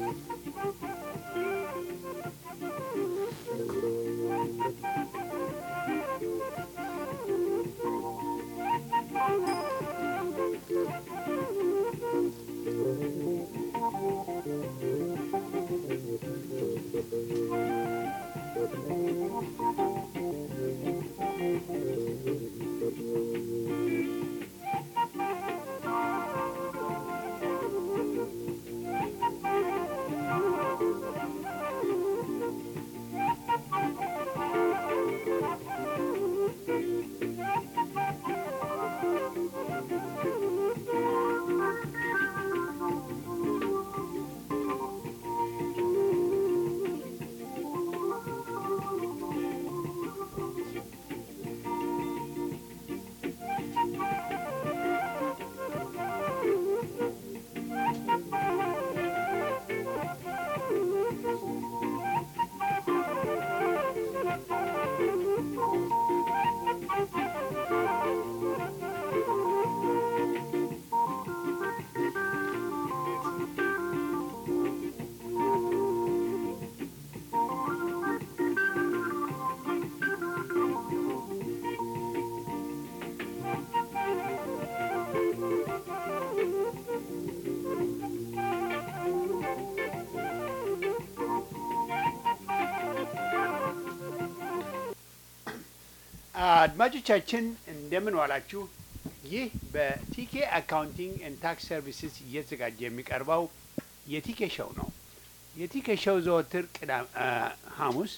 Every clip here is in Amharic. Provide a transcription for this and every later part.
አድማጮቻችን እንደምን ዋላችሁ። ይህ በቲኬ አካውንቲንግ ኤንድ ታክስ ሰርቪስስ እየተዘጋጀ የሚቀርበው የቲኬ ሾው ነው። የቲኬ ሾው ዘወትር ቅዳም ሐሙስ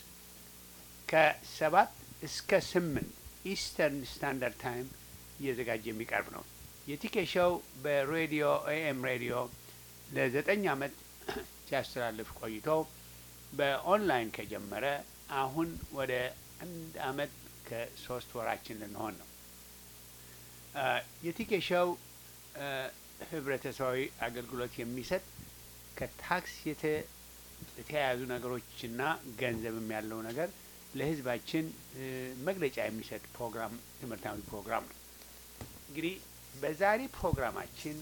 ከሰባት እስከ ስምንት ኢስተርን ስታንዳርድ ታይም እየተዘጋጀ የሚቀርብ ነው። የቲኬ ሾው በሬዲዮ ኤኤም ሬዲዮ ለዘጠኝ ዓመት ሲያስተላልፍ ቆይቶ በኦንላይን ከጀመረ አሁን ወደ አንድ ዓመት ከሶስት ወራችን ልንሆን ነው። የቲኬ ሾው ህብረተሰባዊ አገልግሎት የሚሰጥ ከታክስ የተያያዙ ነገሮችና ገንዘብም ያለው ነገር ለህዝባችን መግለጫ የሚሰጥ ፕሮግራም ትምህርታዊ ፕሮግራም ነው። እንግዲህ በዛሬ ፕሮግራማችን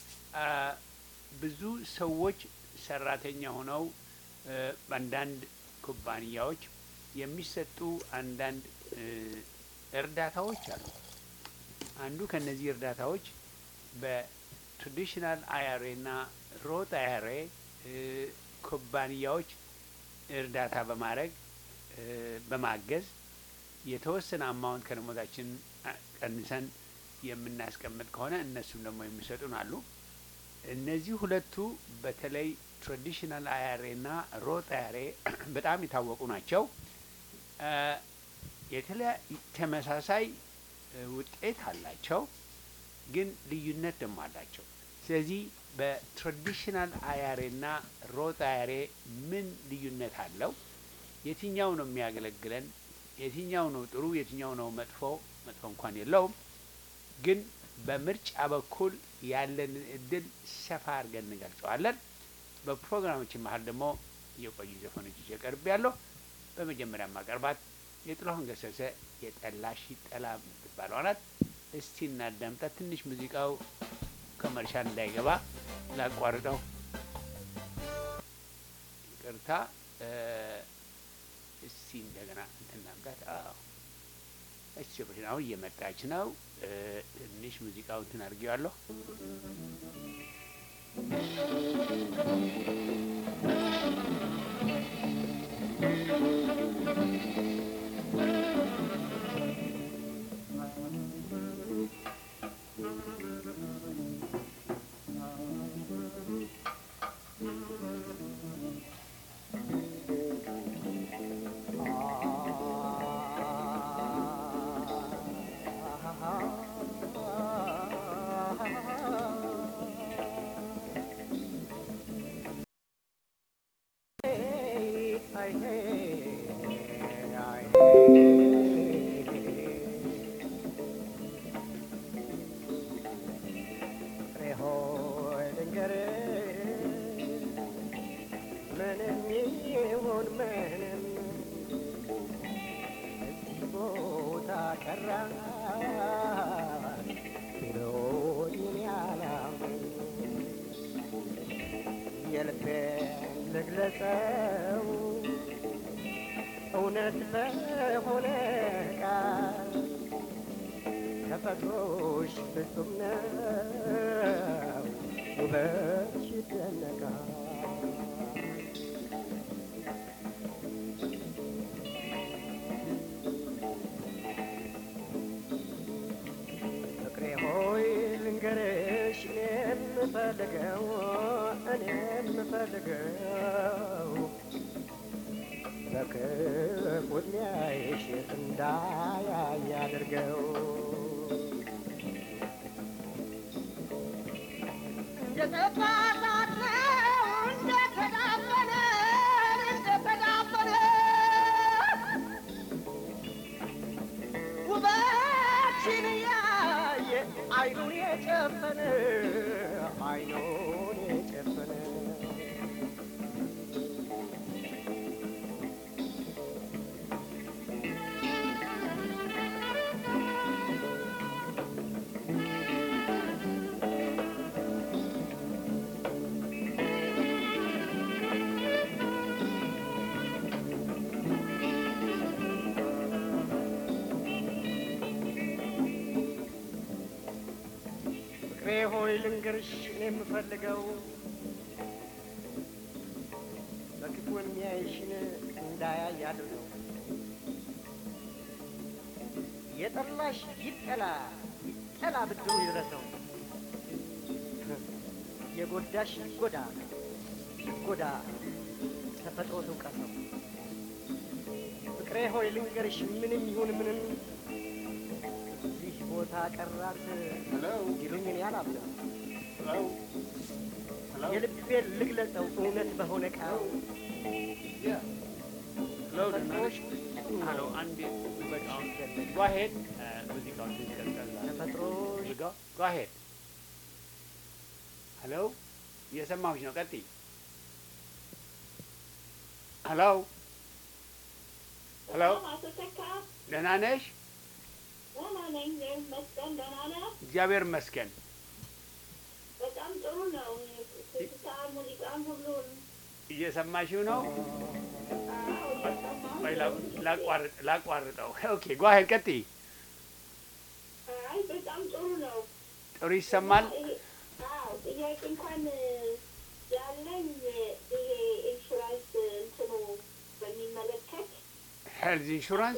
ብዙ ሰዎች ሰራተኛ ሆነው በአንዳንድ ኩባንያዎች የሚሰጡ አንዳንድ እርዳታዎች አሉ። አንዱ ከነዚህ እርዳታዎች በትራዲሽናል አይአርኤ እና ሮት አይአርኤ ኩባንያዎች እርዳታ በማድረግ በማገዝ የተወሰነ አማውንት ከደሞዛችን ቀንሰን የምናስቀምጥ ከሆነ እነሱም ደግሞ የሚሰጡን አሉ። እነዚህ ሁለቱ በተለይ ትራዲሽናል አይአርኤ እና ሮት አይአርኤ በጣም የታወቁ ናቸው። የተለያዩ ተመሳሳይ ውጤት አላቸው፣ ግን ልዩነት ደግሞ አላቸው። ስለዚህ በትራዲሽናል አያሬ እና ሮት አያሬ ምን ልዩነት አለው? የትኛው ነው የሚያገለግለን? የትኛው ነው ጥሩ? የትኛው ነው መጥፎ? መጥፎ እንኳን የለውም፣ ግን በምርጫ በኩል ያለንን እድል ሰፋ አድርገን እንገልጸዋለን። በፕሮግራሞችን መሀል ደግሞ የቆዩ ዘፈኖች ይዤ ቀርብ ያለሁ በመጀመሪያ ማቀርባት የጥላሁን ገሰሰ የጠላሽ ጠላ የምትባለው ናት። እስቲ እናዳምጣት። ትንሽ ሙዚቃው ከመርሻል እንዳይገባ ላቋርጠው፣ ይቅርታ። እስቲ እንደገና እንትናምጣት። አዎ እሺ፣ አሁን እየመጣች ነው። ትንሽ ሙዚቃው እንትን አድርጌዋለሁ። የልቤን ልግለጸው እውነት በሆነ ቃል ተፈጥሮሽ ፍጹም ነው ውበትሽ ይደነቃል ፍቅሬ ሆይ ልንገርሽ እኔ የምፈልገው እኔ የምፈልገው በክፉ ዕድሜሽ እንዳያይ አድርገው ውበትሽን ያየ አይኑን የጨፈነ አይኑን የጨፈነ ፍቅሬ ሆይ ልንገርሽ እኔ የምፈልገው በክፉ የሚያይሽን እንዳያይ አድርገው። የጠላሽ ይጠላ ይጠላ ብድሩ ይድረሰው። የጎዳሽ ይጎዳ ይጎዳ ተፈጥሮ ትውቀሰው። ፍቅሬ ሆይ ልንገርሽ ምንም ይሁን ምንም እዚህ ቦታ ቀራት ይሉኝ እኔ አላምንም። የልቤን ልግለጸው እውነት በሆነ ቃል ተፈጥሮሽ ሄሎ አንዴ በቃ ይደነቅ go ahead ሙዚቃውን ትቀጥላለህ ተፈጥሮሽ go go ahead ሄሎ እየሰማሁሽ ነው ቀጥይ ሄሎ ሄሎ አቶ ተካ ደህና ነሽ ደህና ነኝ። መስገን ደህና ነህ? እግዚአብሔር ይመስገን በጣም ጥሩ ነው። ትዝታ ሙዚቃም ሁሉን እየሰማሽው ነው አዎ እየሰማሁ ወይ ነው። ላቋርጥ ላቋርጠው ኦኬ go ahead ቀጥይ አይ በጣም ጥሩ ነው። ጥሩ ይሰማል ይሄ- አዎ ጥያቄ እንኳን ያለኝ ይሄ ኢንሹራንስ እንትኑ በሚመለከት ሄልዝ ኢንሹራንስ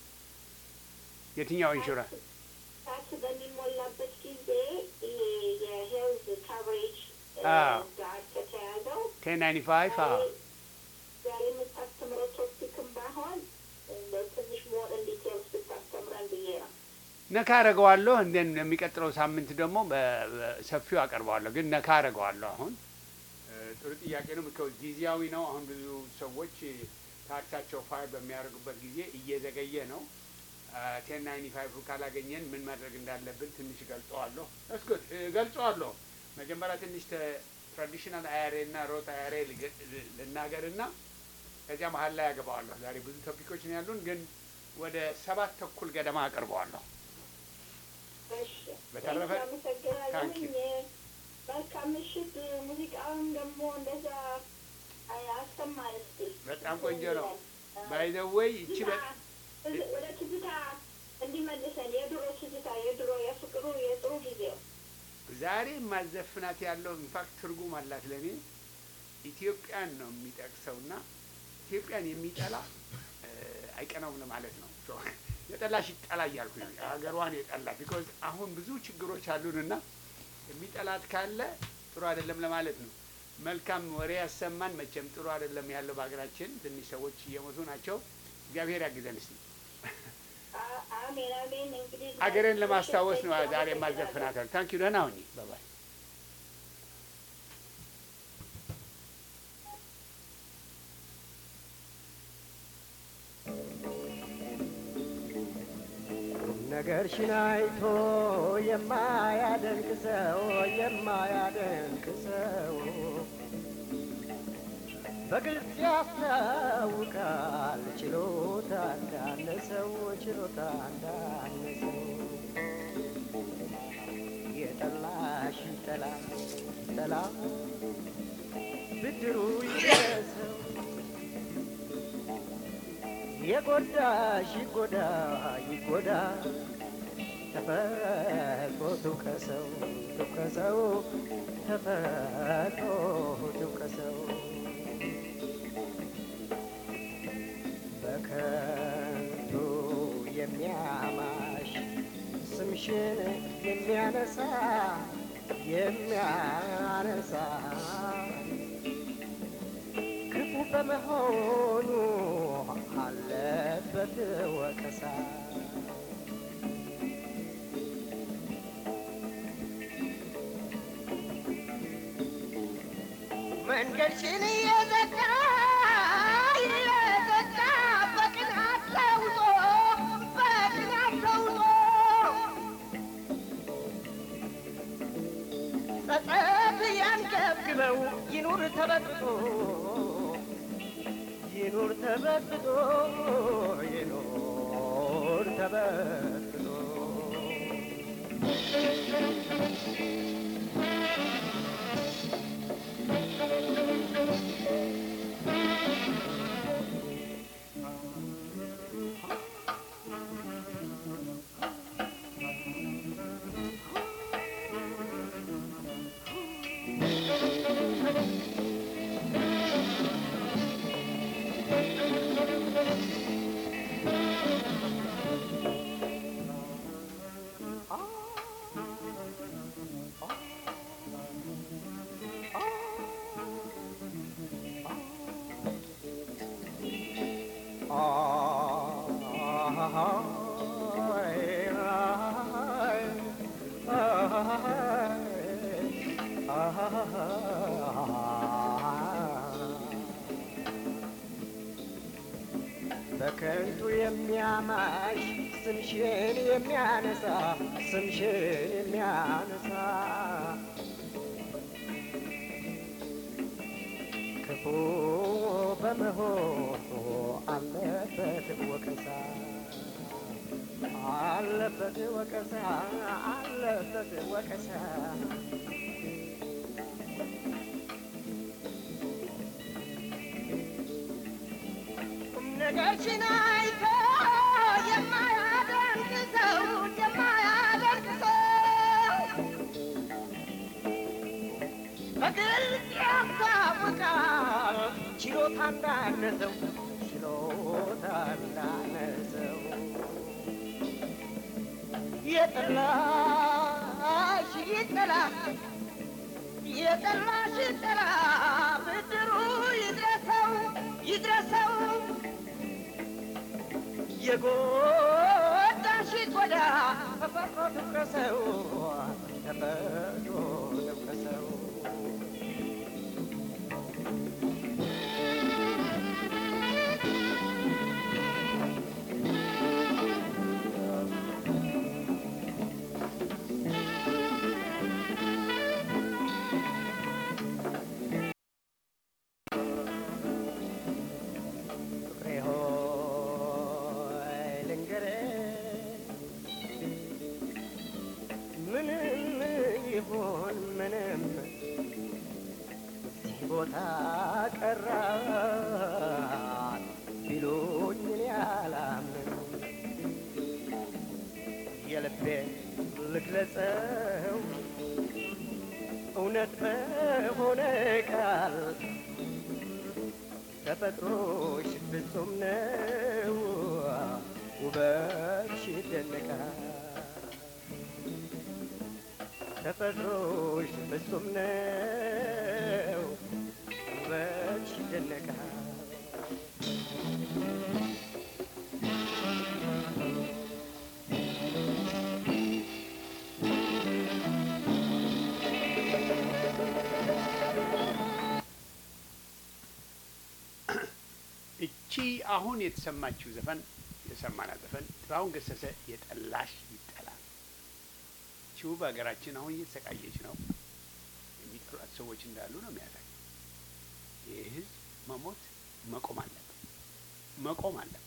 የትኛው ኢንሹራንስ ታክስ በሚሞላበት ጊዜ ይሄ የሄልዝ ካቨሬጅ አዎ። ጋር ከተያዘው ቴን ናይንቲ ፋይቭ አዎ ዛሬ የምታስተምረው ቶፒክም ባይሆን እንደው ትንሽ ሞር ኢንዲቴልስ ብታስተምረን ብዬ ነው። ነካ አረገዋለሁ እንደን የሚቀጥለው ሳምንት ደግሞ በ- በሰፊው አቀርበዋለሁ። ግን ነካ አረገዋለሁ። አሁን እ፣ ጥሩ ጥያቄ ነው። ምከው ጊዜያዊ ነው። አሁን ብዙ ሰዎች ታክሳቸው ፋይል በሚያደርጉበት ጊዜ እየዘገየ ነው። ቴን ናይንቲ ፋይቭ ካላገኘን ምን ማድረግ እንዳለብን ትንሽ ገልጸዋለሁ። እስኩት ገልጸዋለሁ። መጀመሪያ ትንሽ ትራዲሽናል አያሬ እና ሮት አያሬ ልናገርና ከዚያ መሀል ላይ ያገባዋለሁ። ዛሬ ብዙ ቶፒኮች ነው ያሉን፣ ግን ወደ ሰባት ተኩል ገደማ አቀርበዋለሁ። እሺ፣ በተረፈ አመሰግናለሁኝ። ታንክ ዩ። መልካም ምሽት። ሙዚቃውን ደግሞ እንደዛ አይ- አሰማን እስኪ። በጣም ቆንጆ ነው። ባይ ዘ ዌይ ይቺ በ- ትዝ- ወደ ትዝታ እንዲመልሰን የድሮ ትዝታ የድሮ የፍቅሩ የጥሩ ጊዜው ዛሬ ማዘፍናት ያለው ኢንፋክት ትርጉም አላት ለእኔ ኢትዮጵያን ነው የሚጠቅሰውና ኢትዮጵያን የሚጠላ እ፣ አይቀናውም ለማለት ነው። ሶ የጠላሽ ይጠላ እያልኩ ነው ሀገሯን የጠላ ቢኮዝ አሁን ብዙ ችግሮች አሉንና የሚጠላት ካለ ጥሩ አይደለም ለማለት ነው። መልካም ወሬ ያሰማን። መቼም ጥሩ አይደለም ያለው በሀገራችን ትንሽ ሰዎች እየሞቱ ናቸው። እግዚአብሔር ያግዘን እስቲ። አ- አሜን አሜን። እንግዲህ ሀገሬን ለማስታወስ ነው ዛሬ ማዘፍናት። ታንክ ዩ ደህና ሁኚ። ባባይ ነገርሽን አይቶ የማያደንቅ ሰው የማያደንቅ ሰው በግልጽ ያስታውቃል ችሎታ እንዳነሰው ችሎታ እንዳነሰው የጠላሽ ጠላ ጠላ ብድሩ ይድረሰው የጎዳሽ ይጎዳ ይጎዳ ተፈጥሮ ትውቀሰው ትውቀሰው ተፈጥሮ ትውቀሰው በከንቱ የሚያማሽ ስምሽን የሚያነሳ የሚያነሳ ክፉ በመሆኑ አለበት ወቀሳ። መንገድሽን እየዘጋ እየዘጋ በቅናት ተውጦ በቅናት ተውጦ ጸጸት ያንገብግበው ይኑር ተበጥጦ ይኑር ተበጥጦ ይኑር ተበጥጦ በከንቱ የሚያማሽ ስምሽን የሚያነሳ ስምሽን የሚያነሳ ክፉ በመሆኑ አለበት ወቀሳ አለበት ወቀሳ አለበት ወቀሳ ቁም ነገርሽን አይቶ የማያደንቅ ሰው የማያደንቅ ሰው በግልጽ ያስታውቃል ችሎታ እንዳነሰው ችሎታ እንዳነሰው የጠላሽ ይጠላ የጠላሽ ይጠላ ብድሩ ይድረሰው ይድረሰው የጎዳሽ ይጎዳ ተፈጥሮ ትውቀሰው ተፈጥሮ ትውቀሰው ፍቅሬ ሆይ ልንገርህ ምንም ይሁን ምንም እዚህ ቦታ ቀራት ቢሉኝ እኔ አላምንም የልቤን ልግለጸው እውነት በሆነ ቃል ተፈጥሮሽ ፍጹም ነው፣ ውበትሽ ይደነቃል። ተፈጥሮሽ ፍጹም ነው፣ ውበትሽ ይደነቃል። እቺ አሁን የተሰማችው ዘፈን የሰማናት ዘፈን ጥላሁን ገሰሰ የጠላሽ ይጠላል። ቺው በሀገራችን አሁን እየተሰቃየች ነው። የሚጠሏት ሰዎች እንዳሉ ነው የሚያሳይ። ይህ ህዝብ መሞት መቆም አለበት፣ መቆም አለበት።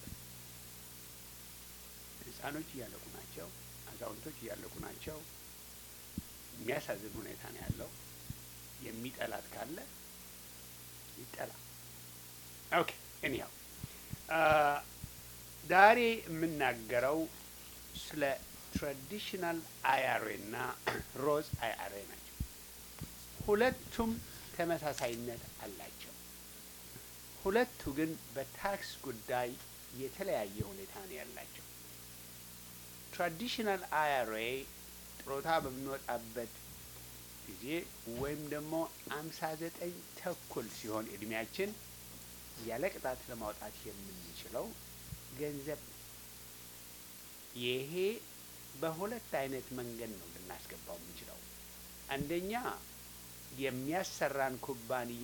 ህፃኖች እያለቁ ናቸው፣ አዛውንቶች እያለቁ ናቸው። የሚያሳዝን ሁኔታ ነው ያለው። የሚጠላት ካለ ይጠላ። ኦኬ እኒያው ዛሬ የምናገረው ስለ ትራዲሽናል አያሬ እና ሮዝ አያሬ ናቸው። ሁለቱም ተመሳሳይነት አላቸው። ሁለቱ ግን በታክስ ጉዳይ የተለያየ ሁኔታ ነው ያላቸው። ትራዲሽናል አያሬ ጥሮታ በምንወጣበት ጊዜ ወይም ደግሞ አምሳ ዘጠኝ ተኩል ሲሆን እድሜያችን ያለ ቅጣት ለማውጣት የምንችለው ገንዘብ ነው። ይሄ በሁለት አይነት መንገድ ነው ልናስገባው የምንችለው። አንደኛ የሚያሰራን ኩባንያ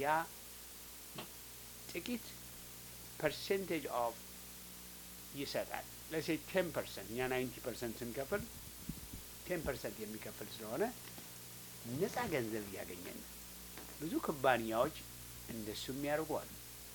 ጥቂት ፐርሰንቴጅ ኦፍ ይሰጣል። ለሴ ቴን ፐርሰንት እኛ ናይንቲ ፐርሰንት ስንከፍል ቴን ፐርሰንት የሚከፍል ስለሆነ ነፃ ገንዘብ እያገኘን ነው። ብዙ ኩባንያዎች እንደሱም ያደርጓሉ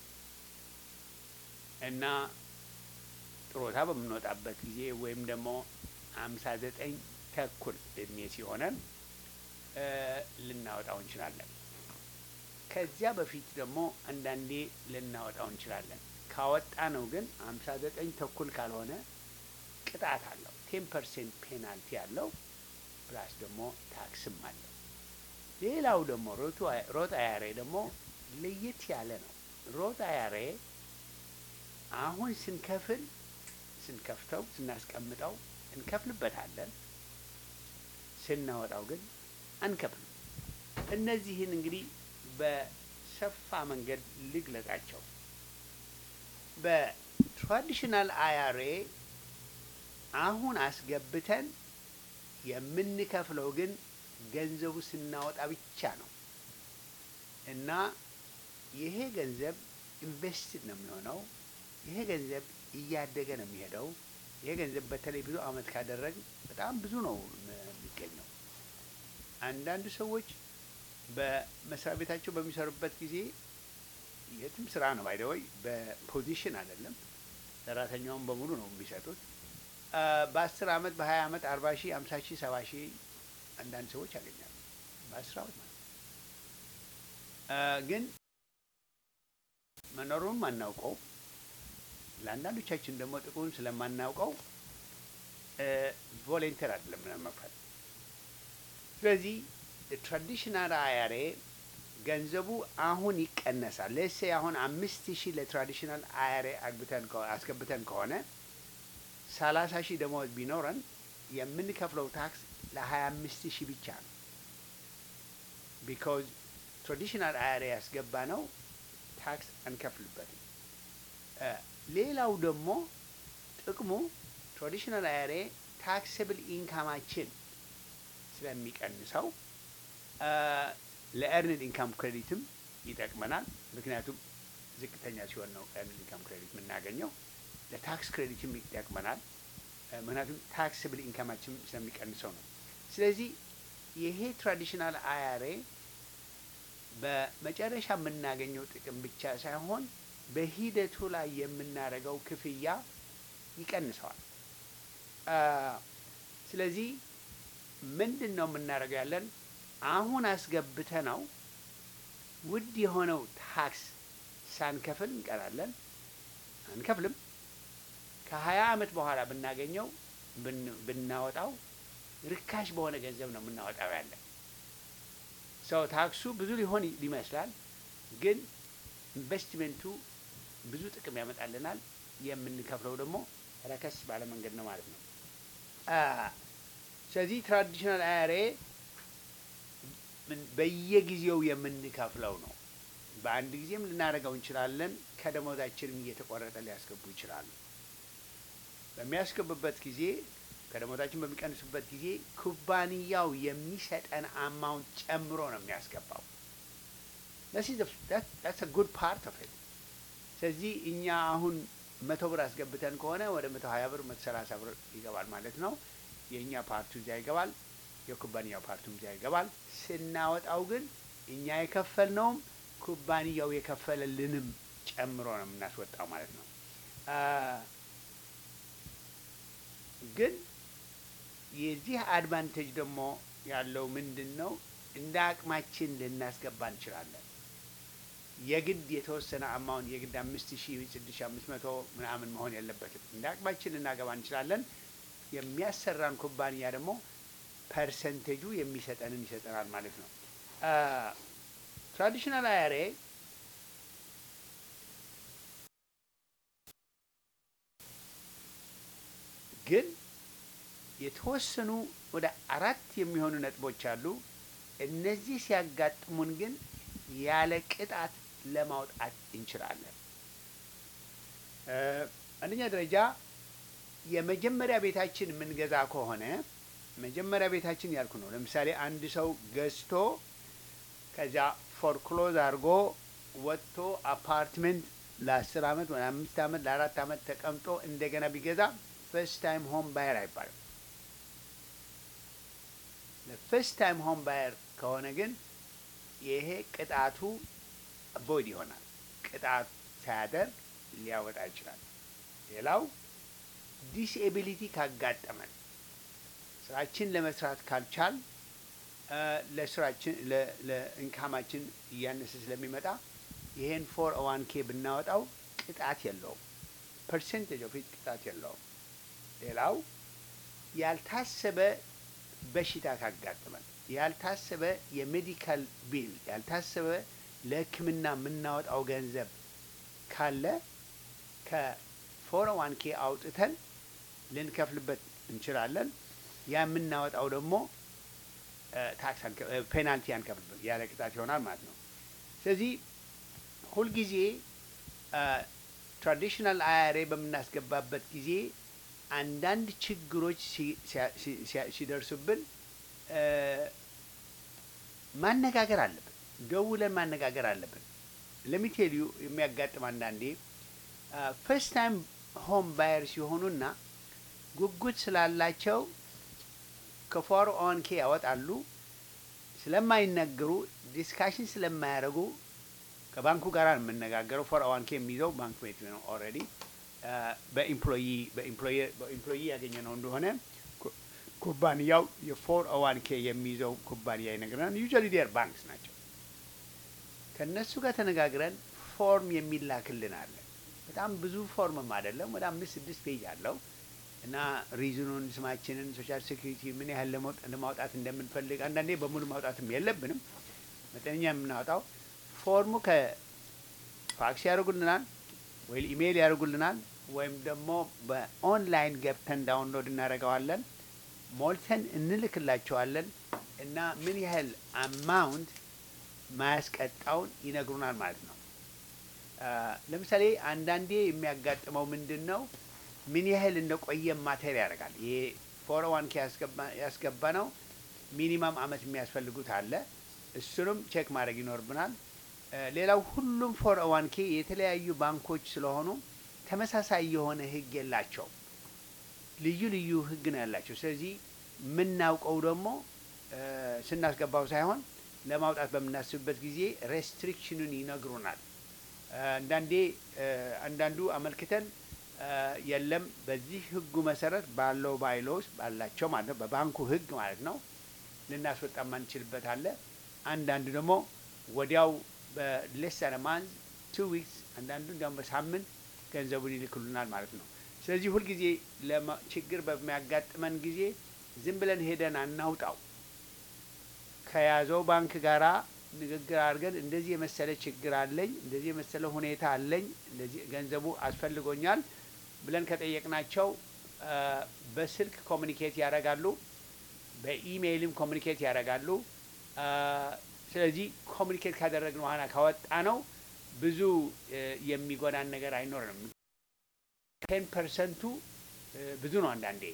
እና ጥሮታ በምንወጣበት ጊዜ ወይም ደግሞ አምሳ ዘጠኝ ተኩል እድሜ ሲሆነን ልናወጣው እንችላለን። ከዚያ በፊት ደግሞ አንዳንዴ ልናወጣው እንችላለን። ካወጣ ነው ግን አምሳ ዘጠኝ ተኩል ካልሆነ ቅጣት አለው። ቴን ፐርሰንት ፔናልቲ አለው። ፕላስ ደግሞ ታክስም አለው። ሌላው ደግሞ ሮት አያሬ ደግሞ ለየት ያለ ነው። ሮት አያሬ አሁን ስንከፍል ስንከፍተው ስናስቀምጠው እንከፍልበታለን። ስናወጣው ግን አንከፍልም። እነዚህን እንግዲህ በሰፋ መንገድ ልግለጻቸው። በትራዲሽናል አያሬ አሁን አስገብተን የምንከፍለው ግን ገንዘቡ ስናወጣ ብቻ ነው እና ይሄ ገንዘብ ኢንቨስትድ ነው የሚሆነው። ይሄ ገንዘብ እያደገ ነው የሚሄደው። ይሄ ገንዘብ በተለይ ብዙ አመት ካደረግ በጣም ብዙ ነው የሚገኘው። አንዳንድ ሰዎች በመስሪያ ቤታቸው በሚሰሩበት ጊዜ የትም ስራ ነው ባይደወይ በፖዚሽን አይደለም፣ ሰራተኛውን በሙሉ ነው የሚሰጡት። በአስር አመት በሀያ አመት አርባ ሺህ አምሳ ሺህ ሰባ ሺህ አንዳንድ ሰዎች ያገኛሉ በአስር አመት ማለት ግን መኖሩን ማናውቀው ለአንዳንዶቻችን ደግሞ ጥቅሙን ስለማናውቀው ቮሌንተር አይደለም መክፈል። ስለዚህ ትራዲሽናል አያሬ ገንዘቡ አሁን ይቀነሳል። ለሴ አሁን አምስት ሺህ ለትራዲሽናል አያሬ አግብተን አስገብተን ከሆነ ሰላሳ ሺህ ደሞዝ ቢኖረን የምንከፍለው ታክስ ለሀያ አምስት ሺህ ብቻ ነው። ቢካዝ ትራዲሽናል አያሬ ያስገባ ነው ታክስ አንከፍልበትም። ሌላው ደግሞ ጥቅሙ ትራዲሽናል አያሬ ታክስብል ኢንካማችን ስለሚቀንሰው ለኤርንድ ኢንካም ክሬዲትም ይጠቅመናል። ምክንያቱም ዝቅተኛ ሲሆን ነው ኤርንድ ኢንካም ክሬዲት የምናገኘው። ለታክስ ክሬዲትም ይጠቅመናል። ምክንያቱም ታክስብል ኢንካማችን ስለሚቀንሰው ነው። ስለዚህ ይሄ ትራዲሽናል አያሬ በመጨረሻ የምናገኘው ጥቅም ብቻ ሳይሆን በሂደቱ ላይ የምናደርገው ክፍያ ይቀንሰዋል። ስለዚህ ምንድን ነው የምናደርገው ያለን አሁን አስገብተ ነው ውድ የሆነው ታክስ ሳንከፍል እንቀራለን፣ አንከፍልም። ከሀያ አመት በኋላ ብናገኘው ብናወጣው ርካሽ በሆነ ገንዘብ ነው የምናወጣው ያለን ሰው ታክሱ ብዙ ሊሆን ይመስላል፣ ግን ኢንቨስትሜንቱ ብዙ ጥቅም ያመጣልናል። የምንከፍለው ደግሞ ረከስ ባለ መንገድ ነው ማለት ነው። ስለዚህ ትራዲሽናል አያሬ በየጊዜው የምንከፍለው ነው። በአንድ ጊዜም ልናደርገው እንችላለን። ከደሞዛችንም እየተቆረጠ ሊያስገቡ ይችላሉ። በሚያስገቡበት ጊዜ ከደሞዛችን በሚቀንሱበት ጊዜ ኩባንያው የሚሰጠን አማውንት ጨምሮ ነው የሚያስገባው። ጉድ ፓርት ኦፍ ኢት። ስለዚህ እኛ አሁን መቶ ብር አስገብተን ከሆነ ወደ መቶ ሀያ ብር መቶ ሰላሳ ብር ይገባል ማለት ነው። የእኛ ፓርቱ እዚያ ይገባል፣ የኩባንያው ፓርቱም እዚያ ይገባል። ስናወጣው ግን እኛ የከፈልነውም ኩባንያው የከፈለልንም ጨምሮ ነው የምናስወጣው ማለት ነው። ግን የዚህ አድቫንቴጅ ደግሞ ያለው ምንድን ነው? እንደ አቅማችን ልናስገባ እንችላለን። የግድ የተወሰነ አማውንት የግድ አምስት ሺህ ስድስት ሺህ አምስት መቶ ምናምን መሆን የለበትም። እንደ አቅማችን ልናገባ እንችላለን። የሚያሰራን ኩባንያ ደግሞ ፐርሰንቴጁ የሚሰጠንን ይሰጠናል ማለት ነው። ትራዲሽናል አያሬ ግን የተወሰኑ ወደ አራት የሚሆኑ ነጥቦች አሉ። እነዚህ ሲያጋጥሙን ግን ያለ ቅጣት ለማውጣት እንችላለን። አንደኛ ደረጃ የመጀመሪያ ቤታችን የምንገዛ ከሆነ መጀመሪያ ቤታችን ያልኩ ነው። ለምሳሌ አንድ ሰው ገዝቶ ከዚያ ፎርክሎዝ አድርጎ ወጥቶ አፓርትመንት ለአስር አመት ወይ አምስት አመት ለአራት አመት ተቀምጦ እንደገና ቢገዛ ፈርስት ታይም ሆም ባየር አይባልም። ለፈርስት ታይም ሆም ባየር ከሆነ ግን ይሄ ቅጣቱ ቦይድ ይሆናል። ቅጣት ሳያደርግ ሊያወጣ ይችላል። ሌላው ዲስኤቢሊቲ ካጋጠመን ስራችን ለመስራት ካልቻል ለስራችን ለኢንካማችን እያነሰ ስለሚመጣ ይሄን ፎር ዋን ኬ ብናወጣው ቅጣት የለውም። ፐርሰንቴጅ ኦፍ ቅጣት የለውም። ሌላው ያልታሰበ በሽታ ካጋጠመን ያልታሰበ የሜዲካል ቢል ያልታሰበ ለሕክምና የምናወጣው ገንዘብ ካለ ከፎር ዋን ኬ አውጥተን ልንከፍልበት እንችላለን። ያ የምናወጣው ደግሞ ታክስ ፔናልቲ አንከፍልበት ያለ ቅጣት ይሆናል ማለት ነው። ስለዚህ ሁልጊዜ ትራዲሽናል አያሬ በምናስገባበት ጊዜ አንዳንድ ችግሮች ሲደርሱብን ማነጋገር አለብን። ደውለን ማነጋገር አለብን። ለሚቴልዩ የሚያጋጥም አንዳንዴ ፈርስት ታይም ሆም ባየር ሲሆኑና ጉጉት ስላላቸው ከፎር ኦን ኬ ያወጣሉ። ስለማይነገሩ ዲስካሽን ስለማያደርጉ ከባንኩ ጋር ነው የምነጋገረው። ፎር ኦን ኬ የሚይዘው ባንክ ቤት ነው ኦልሬዲ በኢምፕሎይ በኢምፕሎይ ያገኘ ነው እንደሆነ ኩባንያው የፎር ኦዋን ኬ የሚይዘው ኩባንያ ይነግረናል። ዩዥዋሊ ዴር ባንክስ ናቸው። ከእነሱ ጋር ተነጋግረን ፎርም የሚላክልን አለ። በጣም ብዙ ፎርምም አይደለም፣ ወደ አምስት ስድስት ፔጅ አለው እና ሪዝኑን፣ ስማችንን፣ ሶሻል ሴኩሪቲ ምን ያህል ለማውጣት እንደምንፈልግ አንዳንዴ በሙሉ ማውጣትም የለብንም መጠነኛ የምናወጣው ፎርሙ ከፋክስ ያደርጉልናል ወይ ኢሜይል ያደርጉልናል ወይም ደግሞ በኦንላይን ገብተን ዳውንሎድ እናደርገዋለን ሞልተን እንልክላቸዋለን እና ምን ያህል አማውንት ማያስቀጣውን ይነግሩናል ማለት ነው። ለምሳሌ አንዳንዴ የሚያጋጥመው ምንድን ነው? ምን ያህል እንደቆየ ማተር ያደርጋል። ይሄ ፎር ዋን ኬ ያስገባ ነው ሚኒማም አመት የሚያስፈልጉት አለ። እሱንም ቼክ ማድረግ ይኖርብናል። ሌላው ሁሉም ፎር ዋን ኬ የተለያዩ ባንኮች ስለሆኑ ተመሳሳይ የሆነ ህግ የላቸው። ልዩ ልዩ ህግ ነው ያላቸው። ስለዚህ የምናውቀው ደግሞ ስናስገባው ሳይሆን ለማውጣት በምናስብበት ጊዜ ሬስትሪክሽኑን ይነግሩናል። አንዳንዴ አንዳንዱ አመልክተን የለም በዚህ ህጉ መሰረት ባለው ባይሎስ ባላቸው ማለት ነው በባንኩ ህግ ማለት ነው ልናስወጣ ማንችልበት አለ። አንዳንዱ ደግሞ ወዲያው በሌስ ማንዝ ቱ ዊክስ አንዳንዱ እንዲያውም በሳምንት ገንዘቡን ይልክሉናል ማለት ነው። ስለዚህ ሁልጊዜ ችግር በሚያጋጥመን ጊዜ ዝም ብለን ሄደን አናውጣው። ከያዘው ባንክ ጋራ ንግግር አድርገን እንደዚህ የመሰለ ችግር አለኝ፣ እንደዚህ የመሰለ ሁኔታ አለኝ፣ እንደዚህ ገንዘቡ አስፈልጎኛል ብለን ከጠየቅናቸው በስልክ ኮሚኒኬት ያደርጋሉ፣ በኢሜይልም ኮሚኒኬት ያደርጋሉ። ስለዚህ ኮሚኒኬት ካደረግን በኋላ ካወጣ ነው ብዙ የሚጎዳን ነገር አይኖርንም። ቴን ፐርሰንቱ ብዙ ነው አንዳንዴ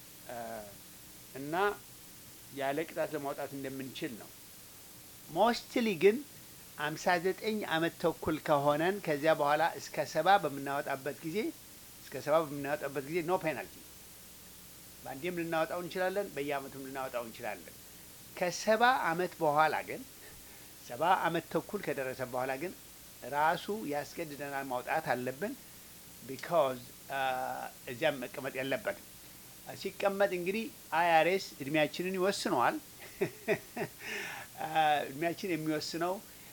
እና ያለ ቅጣት ለማውጣት እንደምንችል ነው። ሞስትሊ ግን አምሳ ዘጠኝ አመት ተኩል ከሆነን ከዚያ በኋላ እስከ ሰባ በምናወጣበት ጊዜ እስከ ሰባ በምናወጣበት ጊዜ ኖ ፔናልቲ በአንዴም ልናወጣው እንችላለን፣ በየአመቱም ልናወጣው እንችላለን። ከሰባ አመት በኋላ ግን ሰባ አመት ተኩል ከደረሰ በኋላ ግን ራሱ ያስገድደናል ማውጣት አለብን። ቢካዝ እዚያም መቀመጥ የለበትም። ሲቀመጥ እንግዲህ አይአርኤስ እድሜያችንን ይወስነዋል። እድሜያችን የሚወስነው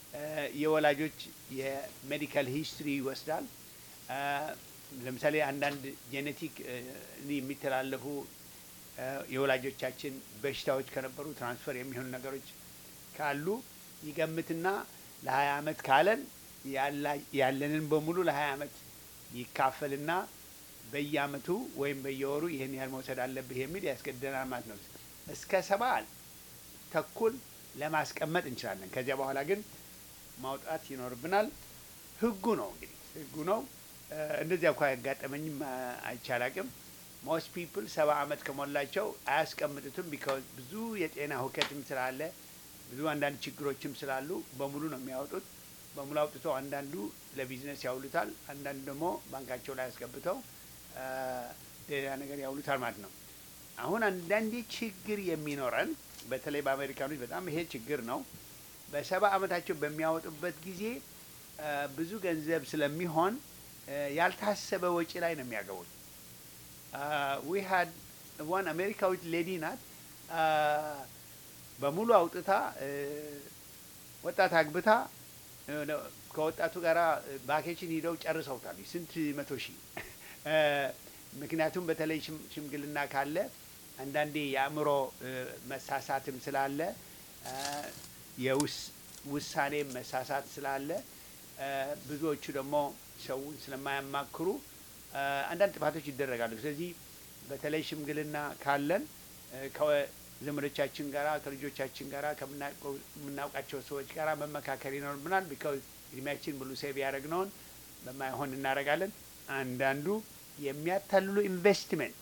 እ፣ የወላጆች የሜዲካል ሂስትሪ ይወስዳል። እ፣ ለምሳሌ አንዳንድ ጄኔቲክ እ፣ የሚተላለፉ እ፣ የወላጆቻችን በሽታዎች ከነበሩ ትራንስፈር የሚሆኑ ነገሮች ካሉ ይገምትና ለ20 ዓመት ካለን ያላ- ያለንን በሙሉ ለ20 ዓመት ይካፈልና በየአመቱ ወይም በየወሩ ይህን ያህል መውሰድ አለብህ የሚል ያስገድደናል ማለት ነው። እስከ ሰባ ተኩል ለማስቀመጥ እንችላለን። ከዚያ በኋላ ግን ማውጣት ይኖርብናል። ህጉ ነው እንግዲህ ህጉ ነው። እ፣ እንደዚያ እንኳ ያጋጠመኝም አ፣ አይቻላቅም። ሞስት ፒፕል ሰባ አመት ከሞላቸው አያስቀምጡትም። ቢካዝ ብዙ የጤና ሁከትም ስላለ ብዙ አንዳንድ ችግሮችም ስላሉ በሙሉ ነው የሚያወጡት። በሙሉ አውጥተው አንዳንዱ ለቢዝነስ ያውሉታል፣ አንዳንዱ ደግሞ ባንካቸው ላይ አስገብተው አ፣ ሌላ ነገር ያውሉታል ማለት ነው። አሁን አንዳንዴ ችግር የሚኖረን በተለይ በአሜሪካኖች በጣም ይሄ ችግር ነው። በሰባ አመታቸው በሚያወጡበት ጊዜ አ፣ ብዙ ገንዘብ ስለሚሆን አ፣ ያልታሰበ ወጪ ላይ ነው የሚያገቡት። ዊ ሀድ ዋን አሜሪካዊት ሌዲ ናት አ፣ በሙሉ አውጥታ እ፣ ወጣት አግብታ እ፣ ነው ከወጣቱ ጋር ቫኬሽን ሂደው ጨርሰውታል። ስንት መቶ ሺህ እ፣ ምክንያቱም በተለይ ሽም- ሽምግልና ካለ አንዳንዴ የአእምሮ እ፣ መሳሳትም ስላለ እ፣ የውስ- ውሳኔ መሳሳት ስላለ እ፣ ብዙዎቹ ደግሞ ሰውን ስለማያማክሩ እ፣ አንዳንድ ጥፋቶች ይደረጋሉ። ስለዚህ በተለይ ሽምግልና ካለን እ፣ ከዘመዶቻችን ጋራ ከልጆቻችን ጋራ ከምናውቀው- ከምናውቃቸው ሰዎች ጋራ መመካከል ይኖርብናል። ቢካዝ እድሜያችን ሙሉ ሴቭ ያደረግነውን በማይሆን እናደርጋለን። አንዳንዱ የሚያታልሉ ኢንቨስትመንት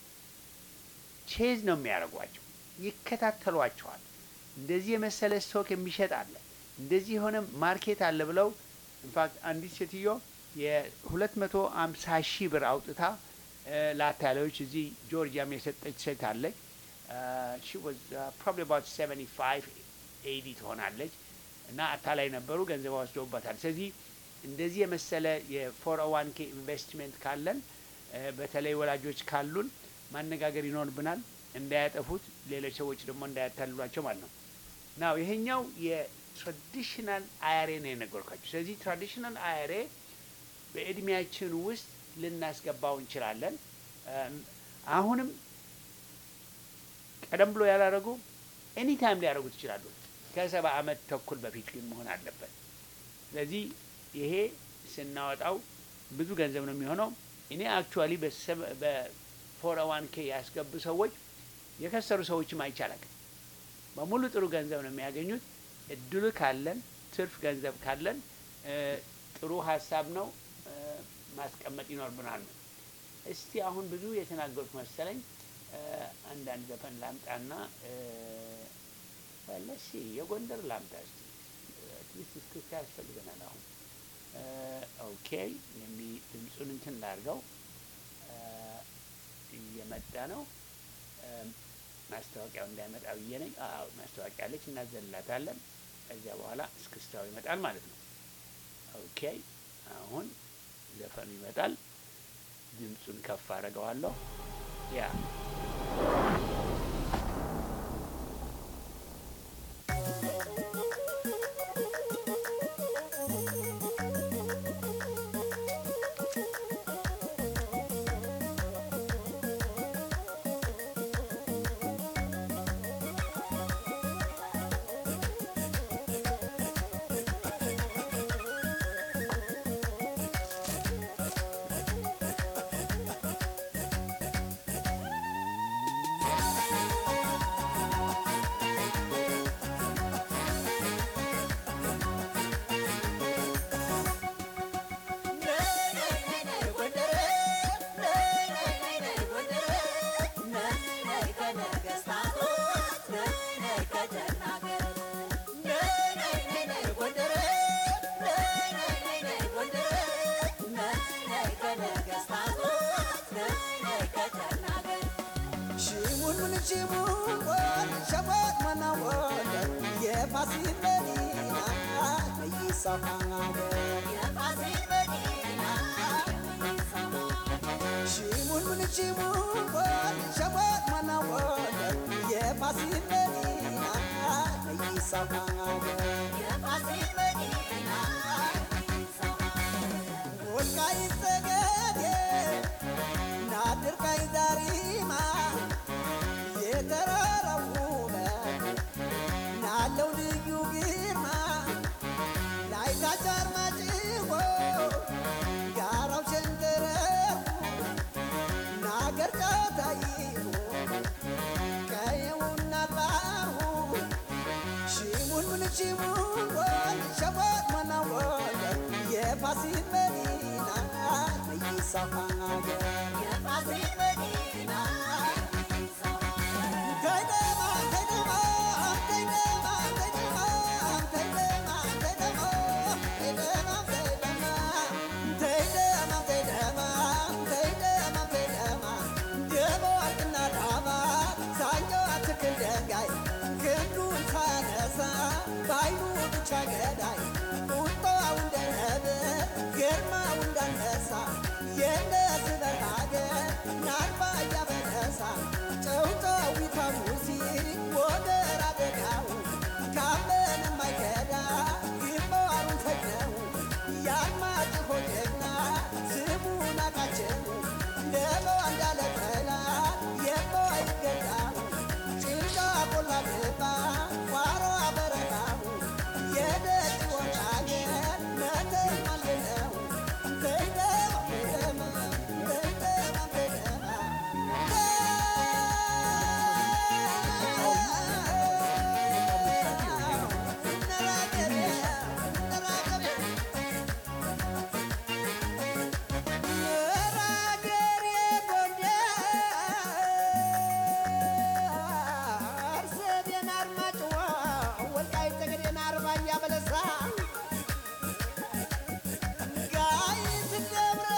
ቼዝ ነው የሚያደርጓቸው፣ ይከታተሏቸዋል። እንደዚህ የመሰለ ስቶክ የሚሸጥ አለ፣ እንደዚህ የሆነ ማርኬት አለ ብለው ኢንፋክት አንዲት ሴትዮ የሁለት መቶ አምሳ ሺህ ብር አውጥታ እ፣ ለአታላዮች እዚህ ጆርጂያም የሰጠች ሴት አለች። ሺ ዋዝ ፕሮባብሊ አባውት ሰቨንቲ ፋይቭ ኤይዲ ትሆናለች እና አታላይ ነበሩ፣ ገንዘብ ወስደውባታል። ስለዚህ እንደዚህ የመሰለ የፎር ዋን ኬ ኢንቨስትሜንት ካለን እ፣ በተለይ ወላጆች ካሉን ማነጋገር ይኖርብናል፣ እንዳያጠፉት ሌሎች ሰዎች ደግሞ እንዳያታልሏቸው ማለት ነው። ናው ይሄኛው የትራዲሽናል አያሬ ነው የነገርኳቸው። ስለዚህ ትራዲሽናል አያሬ በእድሜያችን ውስጥ ልናስገባው እንችላለን። እም፣ አሁንም ቀደም ብሎ ያላረጉ ኤኒ ታይም ሊያደርጉት ይችላሉ። ከሰባ አመት ተኩል በፊት ግን መሆን አለበት። ስለዚህ ይሄ ስናወጣው ብዙ ገንዘብ ነው የሚሆነው። እኔ አክቹዋሊ በፎር ዋን ኬ ያስገቡ ሰዎች የከሰሩ ሰዎችም አይቻላል። በሙሉ ጥሩ ገንዘብ ነው የሚያገኙት። እድሉ ካለን ትርፍ ገንዘብ ካለን እ፣ ጥሩ ሀሳብ ነው እ፣ ማስቀመጥ ይኖርብናል ነው። እስቲ አሁን ብዙ የተናገሩት መሰለኝ። እ፣ አንዳንድ ዘፈን ላምጣና ለሲ የጎንደር ላምጣ እስቲ አትሊስት እስክስታ ያስፈልገናል አሁን እ፣ ኦኬ የሚ ድምፁን እንትን ላድርገው እ፣ እየመጣ ነው እ፣ ማስታወቂያው እንዳይመጣ ብዬ ነኝ። አዎ ማስታወቂያ አለች፣ እናዘላታለን። ከዚያ በኋላ እስክስታው ይመጣል ማለት ነው። ኦኬ አሁን ዘፈኑ ይመጣል። ድምፁን ከፍ አደርገዋለሁ። ያ የፋሲል መዲና ዛሪማ የተራራው ውበት ናለው ልዩ ግርማ ላይታች አርማጭሆ ጋራው ሸንተረሩ ናገር ጫታይሁ ቀየውና ባሩ ሽሙን ምን ሽሙን ወል ሸወት መናወል የፋሲል መዲና ይሳፋ ሀገር የፋሲል መዲና ከይደማ ከይደማ ከይደማ ከይደማ ከይደማ ከይደማ ከይደማ ከይደማ ከይደማ ከይደማ ከይደማ ከይደማ ደሞ ወርቅና ዳማ ሳኛው አትክል ደንጋይ ክንዱን ሳነሳ በአይኑ ብቻ ገዳይ ቁጣው እንደ ነብር ግርማው እንዳንበሳ የነዝበር ሀገር ናርባ እያበረሳ ጨውጫዊቷ ሙዚቅ ወደር አደጋው ካመን የማይከዳ ግንባሩን ተክነው ያልማጭሆ ጀግና ስሙን አቃቸው ለበዋ እንዳለ ጠላት የማይገዳው ጭልጋ ቆላ ገባ ቋራ በረሃው የደጅ ወጣገር መተማ የለው ከይደማ ከይደማ ከይደማ ከይደማ ጋይት ደብረ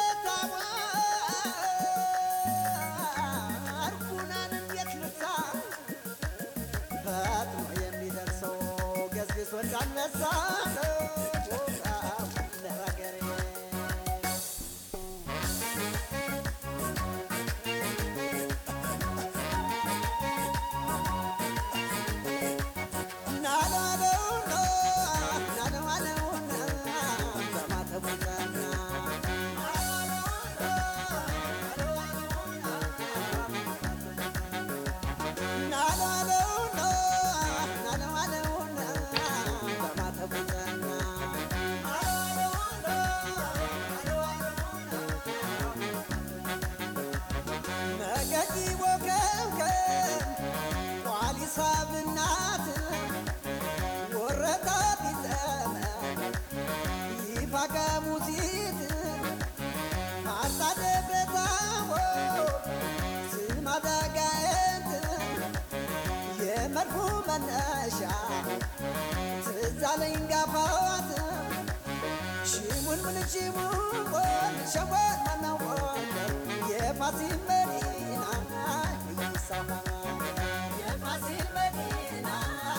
ታቦር ጉናንም የት ልርሳ ፈጥኖ የሚደርሰው ገዝግሶ እንዳነሳ ለሀገሬ ናላለውና ናለዋለውና በማተቡና ናላለውና ናለዋለውና በማተቡና ነገዲ ወከምከም ቋሊሳ ብናት ወረታ ቢጠመ ይፋቀ ሙሲት ማርታ ደብረታቦ ስማዳጋየት የመድፉ መነሻ ትዛለኝ ጋፋዋት ሽሙን ምን ሽሙን ሸወት መናወል የፋሲል መዲና ይሳፋ የፋሲል መዲና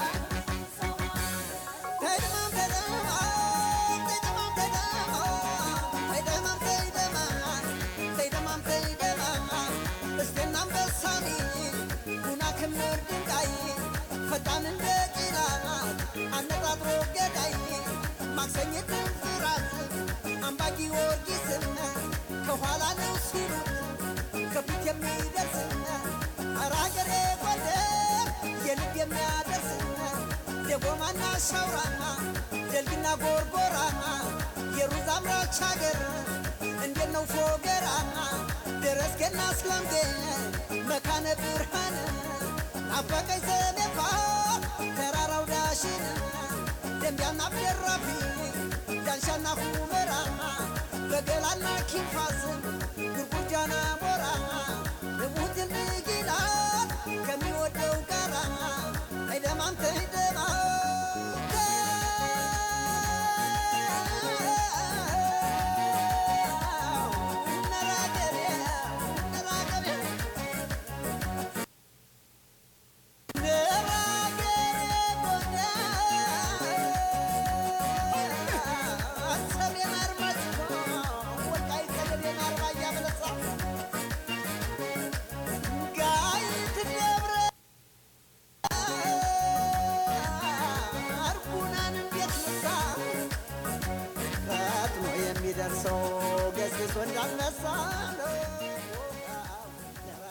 ከይደማም ከይደማም ከይደማም ከይደማም ከይደማም ከይደማም ከይደማም እስቴና አንበሳሚ ጉና ክምር ድንጋይ ፈጣን እንደ ጭራት አነጣጥሮ ገዳይ ማክሰኝትን ፍራት አምባ ጊዮርጊስን ከኋላ ነው ሲሉት ከፊት የሚደርስን ኧረ አገሬ ጎንደር የልብ የሚያደርስን ደጎማና ሻውራማ ደልግና ጎርጎራማ የሩዝ አምራች ሀገር እንዴት ነው ፎገራማ ደረስጌና ስላምጌ መካነ ብርሃን ናፈቀኝ ሰሜፋ ተራራው ዳሽን ደንቢያና ብደራፊ ዳንሻና ሁመራማ በገላና ኪንፋስ ጉርጉርጃና ሞራማ ንቡት ልጊላት ከሚወደው ጋራ አይደማም ተይደማ የሚደርሰው ገዝግሶ እንዳልነሳ ነው።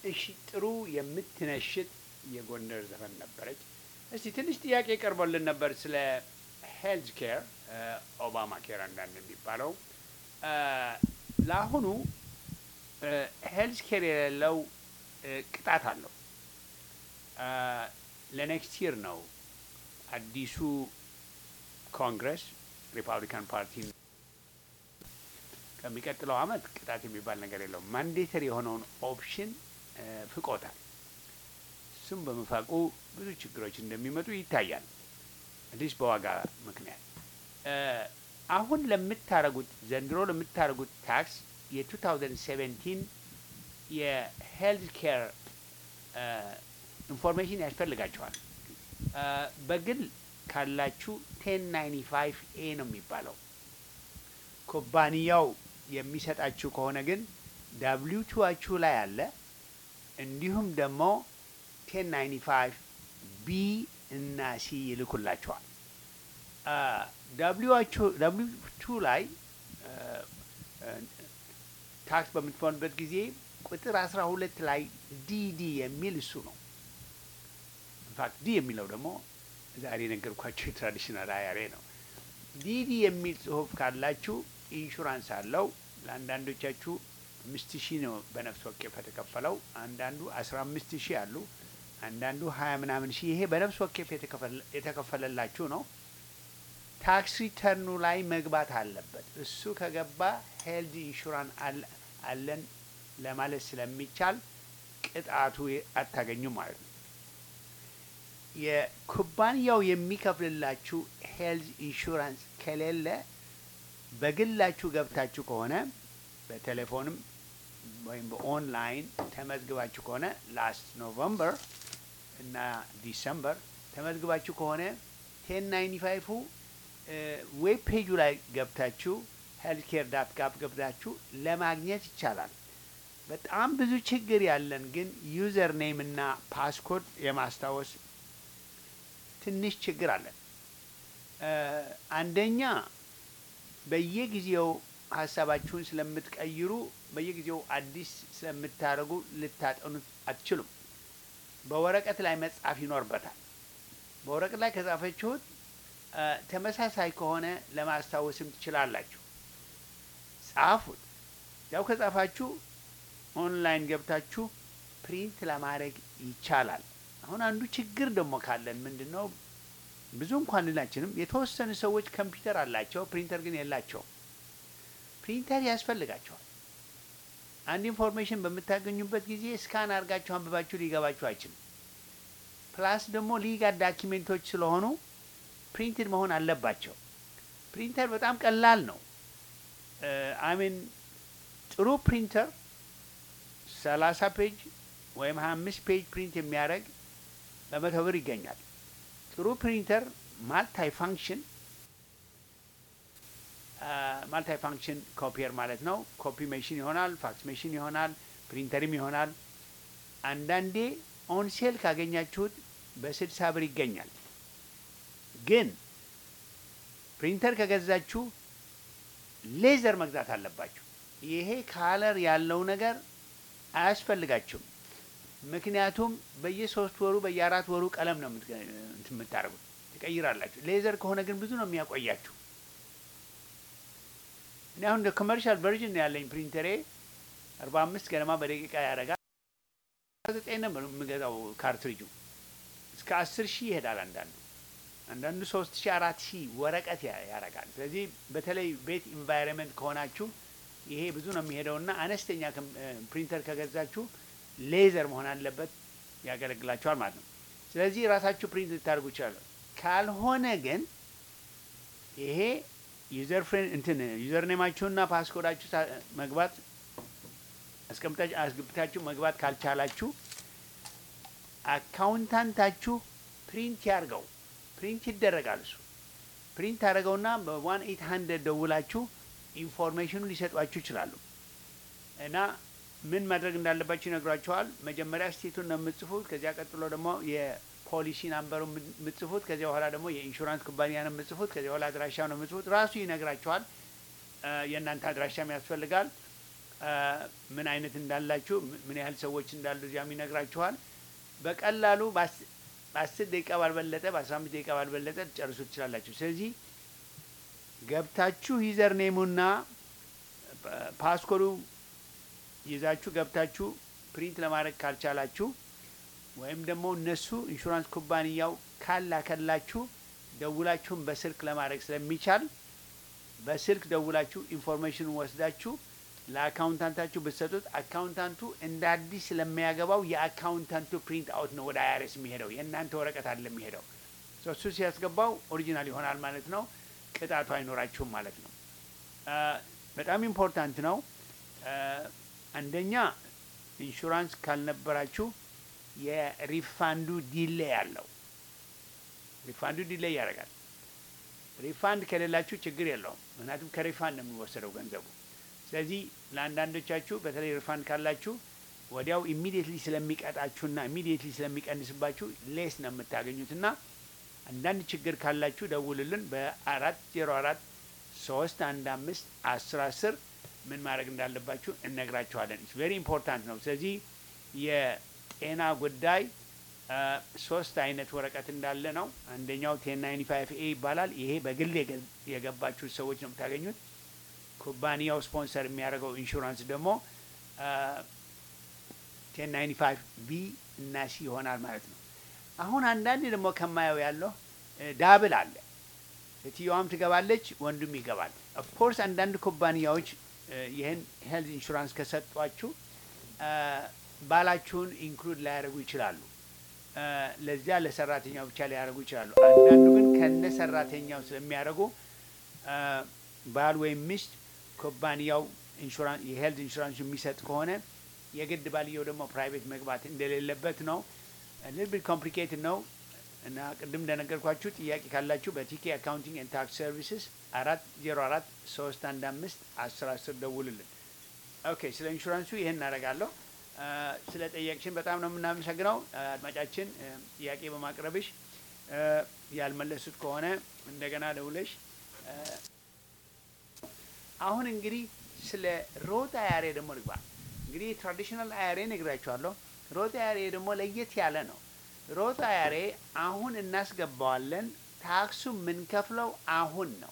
እሺ ጥሩ የምትነሽጥ የጎንደር ዘፈን ነበረች። እስቲ ትንሽ ጥያቄ ቀርቦልን ነበር ስለ ሄልዝ ኬር ኦባማ ኬር አንዳንድ የሚባለው እ፣ ለአሁኑ ሄልዝ ኬር የሌለው እ፣ ቅጣት አለው። እ፣ ለኔክስት ይር ነው አዲሱ ኮንግረስ ሪፐብሊካን ፓርቲ ከሚቀጥለው አመት ቅጣት የሚባል ነገር የለውም። ማንዴተሪ የሆነውን ኦፕሽን እ፣ ፍቆታል። እሱም በመፋቁ ብዙ ችግሮች እንደሚመጡ ይታያል። አዲስ በዋጋ ምክንያት እ፣ አሁን ለምታረጉት ዘንድሮ ለምታረጉት ታክስ የ2017 የሄልዝ ኬር ኢንፎርሜሽን ያስፈልጋቸዋል። እ፣ በግል ካላችሁ ቴን ናይንቲ ፋይቭ ኤ ነው የሚባለው። ኩባንያው የሚሰጣችሁ ከሆነ ግን ዳብሊው ቱዋችሁ ላይ አለ። እንዲሁም ደግሞ ቴን ናይንቲ ፋይቭ ቢ እና ሲ ይልኩላችኋል። ዳብሊው ቱ ላይ አ፣ አ፣ ታክስ በምትሆንበት ጊዜ ቁጥር አስራ ሁለት ላይ ዲዲ የሚል እሱ ነው። ኢንፋክት ዲ የሚለው ደግሞ ዛሬ የነገርኳቸው የትራዲሽናል አያሬ ነው። ዲዲ የሚል ጽሁፍ ካላችሁ ኢንሹራንስ አለው። ለአንዳንዶቻችሁ አምስት ሺህ ነው በነፍስ ወከፍ የተከፈለው። አንዳንዱ አስራ አምስት ሺህ አሉ። አንዳንዱ ሀያ ምናምን ሺህ። ይሄ በነፍስ ወከፍ የተከፈለ- የተከፈለላችሁ ነው። ታክስ ሪተርኑ ላይ መግባት አለበት። እሱ ከገባ ሄልዝ ኢንሹራንስ አለ- አለን ለማለት ስለሚቻል ቅጣቱ አታገኙም ማለት ነው። የኩባንያው የሚከፍልላችሁ ሄልዝ ኢንሹራንስ ከሌለ በግላችሁ ገብታችሁ ከሆነ በቴሌፎንም ወይም በኦንላይን ተመዝግባችሁ ከሆነ ላስት ኖቨምበር እና ዲሰምበር ተመዝግባችሁ ከሆነ ቴን ናይንቲ ፋይፉ ዌብ ፔጁ ላይ ገብታችሁ ሄልት ኬር ዳት ጋፕ ገብታችሁ ለማግኘት ይቻላል። በጣም ብዙ ችግር ያለን ግን ዩዘር ኔም እና ፓስኮድ የማስታወስ ትንሽ ችግር አለን። እ፣ አንደኛ በየጊዜው ሀሳባችሁን ስለምትቀይሩ በየጊዜው አዲስ ስለምታደርጉ ልታጠኑት አትችሉም። በወረቀት ላይ መጻፍ ይኖርበታል። በወረቀት ላይ ከጻፈችሁት እ፣ ተመሳሳይ ከሆነ ለማስታወስም ትችላላችሁ። ጻፉት። ያው ከጻፋችሁ ኦንላይን ገብታችሁ ፕሪንት ለማድረግ ይቻላል። አሁን አንዱ ችግር ደግሞ ካለን ምንድን ነው ብዙ እንኳን ልናችንም የተወሰኑ ሰዎች ኮምፒውተር አላቸው፣ ፕሪንተር ግን የላቸውም። ፕሪንተር ያስፈልጋቸዋል። አንድ ኢንፎርሜሽን በምታገኙበት ጊዜ ስካን አድርጋችሁ አንብባችሁ ሊገባችሁ አይችልም። ፕላስ ደግሞ ሊጋል ዳኪሜንቶች ስለሆኑ ፕሪንትድ መሆን አለባቸው። ፕሪንተር በጣም ቀላል ነው። አሚን ጥሩ ፕሪንተር ሰላሳ ፔጅ ወይም ሀያ አምስት ፔጅ ፕሪንት የሚያደርግ በመቶ ብር ይገኛል። ጥሩ ፕሪንተር ማልታይ ፋንክሽን ማልታይ ፋንክሽን ኮፒየር ማለት ነው። ኮፒ ሜሽን ይሆናል፣ ፋክስ ሜሽን ይሆናል፣ ፕሪንተርም ይሆናል። አንዳንዴ ኦን ሴል ካገኛችሁት በስልሳ ብር ይገኛል። ግን ፕሪንተር ከገዛችሁ ሌዘር መግዛት አለባችሁ። ይሄ ካለር ያለው ነገር አያስፈልጋችሁም። ምክንያቱም በየሶስት ወሩ በየአራት ወሩ ቀለም ነው የምትገ- እንትን የምታደርጉት ትቀይራላችሁ። ሌዘር ከሆነ ግን ብዙ ነው የሚያቆያችሁ። እኔ አሁን እንደ ኮመርሻል ቨርዥን ነው ያለኝ ፕሪንተሬ አርባ አምስት ገደማ በደቂቃ ያደርጋል። ዘጠኝ ነው የምገዛው ካርትሪጁ እስከ አስር ሺህ ይሄዳል አንዳንዱ አንዳንዱ ሶስት ሺህ አራት ሺህ ወረቀት ያ- ያደርጋል። ስለዚህ በተለይ ቤት ኢንቫይሮንመንት ከሆናችሁ ይሄ ብዙ ነው የሚሄደውና አነስተኛ ከም- እ፣ ፕሪንተር ከገዛችሁ ሌዘር መሆን አለበት፣ ያገለግላችኋል ማለት ነው። ስለዚህ ራሳችሁ ፕሪንት ልታደርጉ ይችላሉ። ካልሆነ ግን ይሄ ዩዘር ፍሬንድ እንትን ዩዘር ኔማችሁና ፓስኮዳችሁ ታ- መግባት አስቀምጣችሁ አስገብታችሁ መግባት ካልቻላችሁ አካውንታንታችሁ ፕሪንት ያርገው ፕሪንት ይደረጋል። እሱ ፕሪንት አድርገውና በዋን ኤት ሀንድረድ ደውላችሁ ኢንፎርሜሽኑ ሊሰጧችሁ ይችላሉ። እና ምን ማድረግ እንዳለባችሁ ይነግሯችኋል። መጀመሪያ ስቴቱን ነው የምጽፉት። ከዚያ ቀጥሎ ደግሞ የፖሊሲ ናምበሩ የምጽፉት። ከዚያ በኋላ ደግሞ የኢንሹራንስ ኩባንያ ነው የምጽፉት። ከዚያ በኋላ አድራሻ ነው የምጽፉት። ራሱ ይነግራችኋል። እ፣ የእናንተ አድራሻም ያስፈልጋል። አ፣ ምን አይነት እንዳላችሁ ም- ምን ያህል ሰዎች እንዳሉ እዚያም ይነግራችኋል። በቀላሉ በአስ- በአስር ደቂቃ ባልበለጠ በአስራ አምስት ደቂቃ ባልበለጠ ጨርሱ ትችላላችሁ። ስለዚህ ገብታችሁ ዩዘር ኔሙና ፓ- ፓስኮዱ ይዛችሁ ገብታችሁ ፕሪንት ለማድረግ ካልቻላችሁ ወይም ደግሞ እነሱ ኢንሹራንስ ኩባንያው ካላከላችሁ ደውላችሁን በስልክ ለማድረግ ስለሚቻል በስልክ ደውላችሁ ኢንፎርሜሽን ወስዳችሁ ለአካውንታንታችሁ ብትሰጡት አካውንታንቱ እንደ አዲስ ስለሚያገባው የአካውንታንቱ ፕሪንት አውት ነው ወደ አይአርኤስ የሚሄደው የእናንተ ወረቀት አለ የሚሄደው ሶ እሱ ሲያስገባው ኦሪጂናል ይሆናል ማለት ነው። ቅጣቱ አይኖራችሁም ማለት ነው። አ፣ በጣም ኢምፖርታንት ነው። አ፣ አንደኛ ኢንሹራንስ ካልነበራችሁ የሪፋንዱ ዲሌይ አለው። ሪፋንዱ ዲሌይ ያደርጋል። ሪፋንድ ከሌላችሁ ችግር የለውም። ምክንያቱም ከሪፋንድ ነው የሚወሰደው ገንዘቡ። ስለዚህ ለአንዳንዶቻችሁ በተለይ ሪፋንድ ካላችሁ ወዲያው ኢሚዲየትሊ ስለሚቀጣችሁና ኢሚዲየትሊ ስለሚቀንስባችሁ ሌስ ነው የምታገኙትና አንዳንድ ችግር ካላችሁ ደውልልን በአራት ዜሮ አራት ሶስት አንድ አምስት አስር አስር ምን ማድረግ እንዳለባችሁ እነግራችኋለን። ኢትስ ቬሪ ኢምፖርታንት ነው። ስለዚህ የጤና ጉዳይ አ፣ ሶስት አይነት ወረቀት እንዳለ ነው። አንደኛው ቴን ናይንቲ ፋይቭ ኤ ይባላል። ይሄ በግል የገ- የገባችሁ ሰዎች ነው የምታገኙት። ኩባንያው ስፖንሰር የሚያደርገው ኢንሹራንስ ደግሞ ቴን ናይንቲ ፋይቭ ቢ እና ሲ ይሆናል ማለት ነው። አሁን አንዳንድ ደግሞ ከማየው ያለው እ፣ ዳብል አለ። ሴትዮዋም ትገባለች፣ ወንዱም ይገባል። ኦፍኮርስ አንዳንድ ኩባንያዎች እ፣ ይህን ሄልዝ ኢንሹራንስ ከሰጧችሁ እ፣ ባላችሁን ኢንክሉድ ላያደርጉ ይችላሉ። እ፣ ለዚያ ለሰራተኛው ብቻ ሊያደርጉ ይችላሉ። አንዳንዱ ግን ከነ ሰራተኛው ስለሚያደርጉ እ፣ ባል ወይም ሚስት ኩባንያው ኢንሹራንስ የሄልዝ ኢንሹራንስ የሚሰጥ ከሆነ የግድ ባልየው ደግሞ ፕራይቬት መግባት እንደሌለበት ነው። ሊትል ቢት ኮምፕሊኬትድ ነው እና ቅድም እንደነገርኳችሁ ጥያቄ ካላችሁ በቲኬ አካውንቲንግ ኤንድ ታክስ ሰርቪስስ አራት ዜሮ አራት ሶስት አንድ አምስት አስር አስር ደውልልን። ኦኬ ስለ ኢንሹራንሱ ይህን እናደርጋለሁ። አ፣ ስለ ጠየቅሽን በጣም ነው የምናመሰግነው አ፣ አድማጫችን አ፣ ጥያቄ በማቅረብሽ አ፣ ያልመለሱት ከሆነ እንደገና ደውለሽ አ፣ አሁን እንግዲህ ስለ ሮት አያሬ ደግሞ ልግባ። እንግዲህ ትራዲሽናል አያሬ ነግራችኋለሁ። ሮት አያሬ ደግሞ ለየት ያለ ነው። ሮት አያሬ አሁን እናስገባዋለን። ታክሱ የምንከፍለው አሁን ነው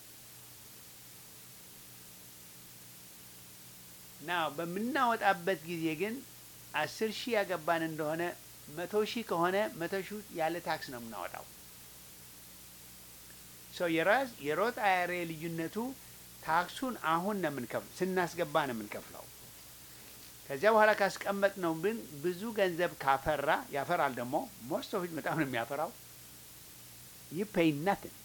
ና በምናወጣበት ጊዜ ግን አስር ሺህ ያገባን እንደሆነ መቶ ሺህ ከሆነ መቶ ሺህ ያለ ታክስ ነው የምናወጣው። ሶ የራስ የሮት አያሬ ልዩነቱ ታክሱን አሁን ነው የምንከፍለው፣ ስናስገባ ነው የምንከፍለው። ከዚያ በኋላ ካስቀመጥ ነው ግን ብዙ ገንዘብ ካፈራ ያፈራል። ደግሞ ሞስት ኦፍ በጣም ነው የሚያፈራው። ይህ ፔይ ናትን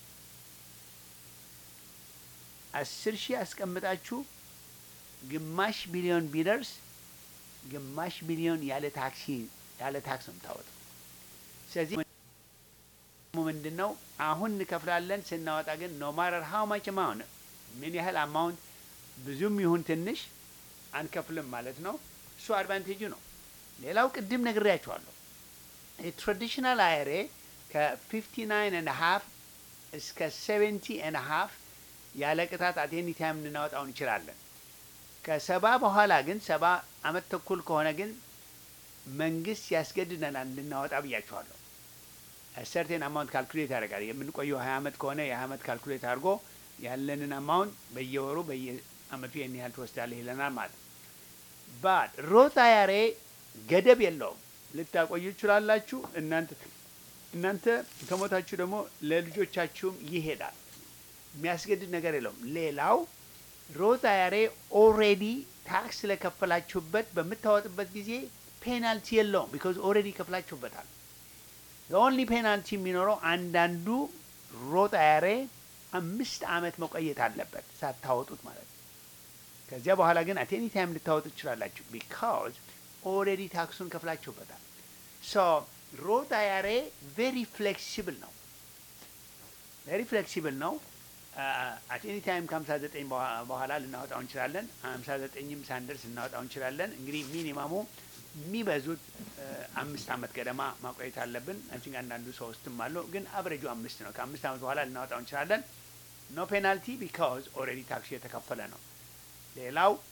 አስር ሺህ አስቀምጣችሁ ግማሽ ቢሊዮን ቢደርስ ግማሽ ቢሊዮን ያለ ታክሲ ያለ ታክስ ነው የምታወጣው። ስለዚህ ምንድን ነው አሁን እንከፍላለን፣ ስናወጣ ግን ኖ ማረር ሀው ማች አማውንት ምን ያህል አማውንት ብዙም ይሁን ትንሽ አንከፍልም ማለት ነው። እሱ አድቫንቴጁ ነው። ሌላው ቅድም ነግሬያቸዋለሁ። የትራዲሽናል አይሬ ከ59 ኤንድ ሀፍ እስከ 70 ኤንድ ሀፍ ያለ ቅጣት አት ኤኒ ታይም ልናወጣው እንችላለን። ከሰባ በኋላ ግን ሰባ አመት ተኩል ከሆነ ግን መንግስት ያስገድደናል እንድናወጣ ብያቸዋለሁ። ሰርቴን አማውንት ካልኩሌት ያደርጋል። የምንቆየው ሀያ አመት ከሆነ የሀያ አመት ካልኩሌት አድርጎ ያለንን አማውንት በየወሩ በየአመቱ ይህን ያህል ትወስዳለህ ይለናል ማለት ነው። ባት ሮት አያሬ ገደብ የለውም። ልታቆዩ ትችላላችሁ። እናንተ እናንተ ከሞታችሁ ደግሞ ለልጆቻችሁም ይሄዳል። የሚያስገድድ ነገር የለውም። ሌላው ሮት አያሬ ኦሬዲ ታክስ ስለከፈላችሁበት በምታወጥበት ጊዜ ፔናልቲ የለውም። ቢካዝ ኦሬዲ ከፍላችሁበታል። ኦንሊ ፔናልቲ የሚኖረው አንዳንዱ ሮት አያሬ አምስት አመት መቆየት አለበት ሳታወጡት ማለት ነው። ከዚያ በኋላ ግን አት ኤኒ ታይም ልታወጡ ትችላላችሁ። ቢካዝ ኦልሬዲ ታክሱን ከፍላችሁበታል። ሶ ሮት አያሬ ቬሪ ፍሌክሲብል ነው። ቬሪ ፍሌክሲብል ነው። አት ኤኒ ታይም ከሀምሳ ዘጠኝ በኋላ ልናወጣው እንችላለን። ሀምሳ ዘጠኝም ሳንደርስ ልናወጣው እንችላለን። እንግዲህ ሚኒማሙ የሚበዙት አምስት አመት ገደማ ማቆየት አለብን። አንቺን አንዳንዱ ሶስትም አለው፣ ግን አብሬጁ አምስት ነው። ከአምስት አመት በኋላ ልናወጣው እንችላለን። ኖ ፔናልቲ ቢካዝ ኦልሬዲ ታክሱ የተከፈለ ነው። ሌላው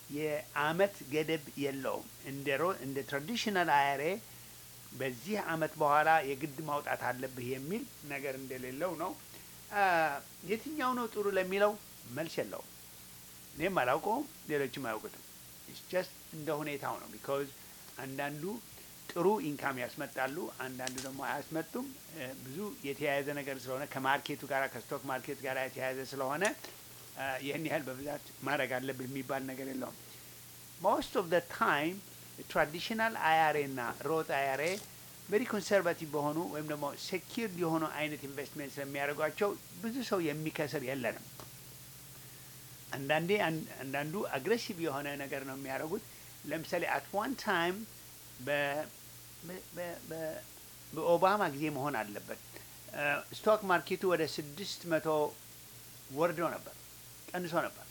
የአመት ገደብ የለውም። እንደ ሮ እንደ ትራዲሽናል አያሬ በዚህ አመት በኋላ የግድ ማውጣት አለብህ የሚል ነገር እንደሌለው ነው። አ፣ የትኛው ነው ጥሩ ለሚለው መልስ የለውም። እኔም አላውቀውም፣ ሌሎችም አያውቁትም። ጀስት እንደ ሁኔታው ነው። ቢካዝ አንዳንዱ ጥሩ ኢንካም ያስመጣሉ፣ አንዳንዱ ደግሞ አያስመጡም። እ፣ ብዙ የተያያዘ ነገር ስለሆነ ከማርኬቱ ጋር ከስቶክ ማርኬት ጋር የተያያዘ ስለሆነ አ፣ ይህን ያህል በብዛት ማድረግ አለብህ የሚባል ነገር የለውም። ሞስት ኦፍ ደ ታይም ትራዲሽናል አያሬ እና ሮት አያሬ ቬሪ ኮንሰርቫቲቭ በሆኑ ወይም ደግሞ ሴኪርድ የሆኑ አይነት ኢንቨስትሜንት ስለሚያደርጓቸው ብዙ ሰው የሚከስር የለንም። አንዳንዴ አን- አንዳንዱ አግሬሲቭ የሆነ ነገር ነው የሚያደርጉት። ለምሳሌ አት ዋን ታይም በኦባማ ጊዜ መሆን አለበት ስቶክ ማርኬቱ ወደ ስድስት መቶ ወርዶ ነበር፣ ቀንሶ ነበር።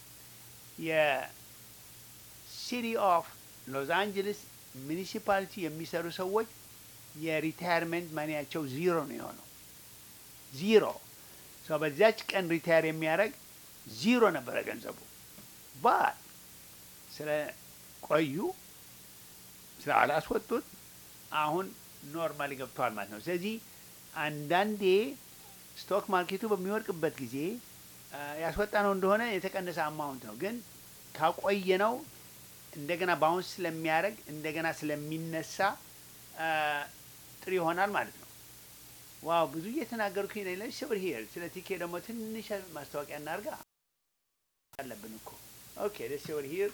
የሲቲ ኦፍ ሎስ አንጀለስ ሚኒሲፓሊቲ የሚሰሩ ሰዎች የሪታየርመንት ማኒያቸው ዚሮ ነው የሆነው። ዚሮ ሰው በዚያች ቀን ሪታየር የሚያደርግ ዚሮ ነበረ ገንዘቡ። ባት ስለ ቆዩ ስለ አላስወጡት አሁን ኖርማሊ ገብተዋል ማለት ነው። ስለዚህ አንዳንዴ ስቶክ ማርኬቱ በሚወድቅበት ጊዜ ያስወጣ ነው እንደሆነ የተቀነሰ አማውንት ነው፣ ግን ካቆየ ነው እንደገና ባውንስ ስለሚያደርግ እንደገና ስለሚነሳ አ፣ ጥሩ ይሆናል ማለት ነው። ዋው ብዙ እየተናገርኩኝ ነው። ለሽ ብር ሄር ስለ ቲኬ ደግሞ ትንሽ ማስታወቂያ እናርጋ አለብን እኮ ኦኬ። ደስ ብር ሄር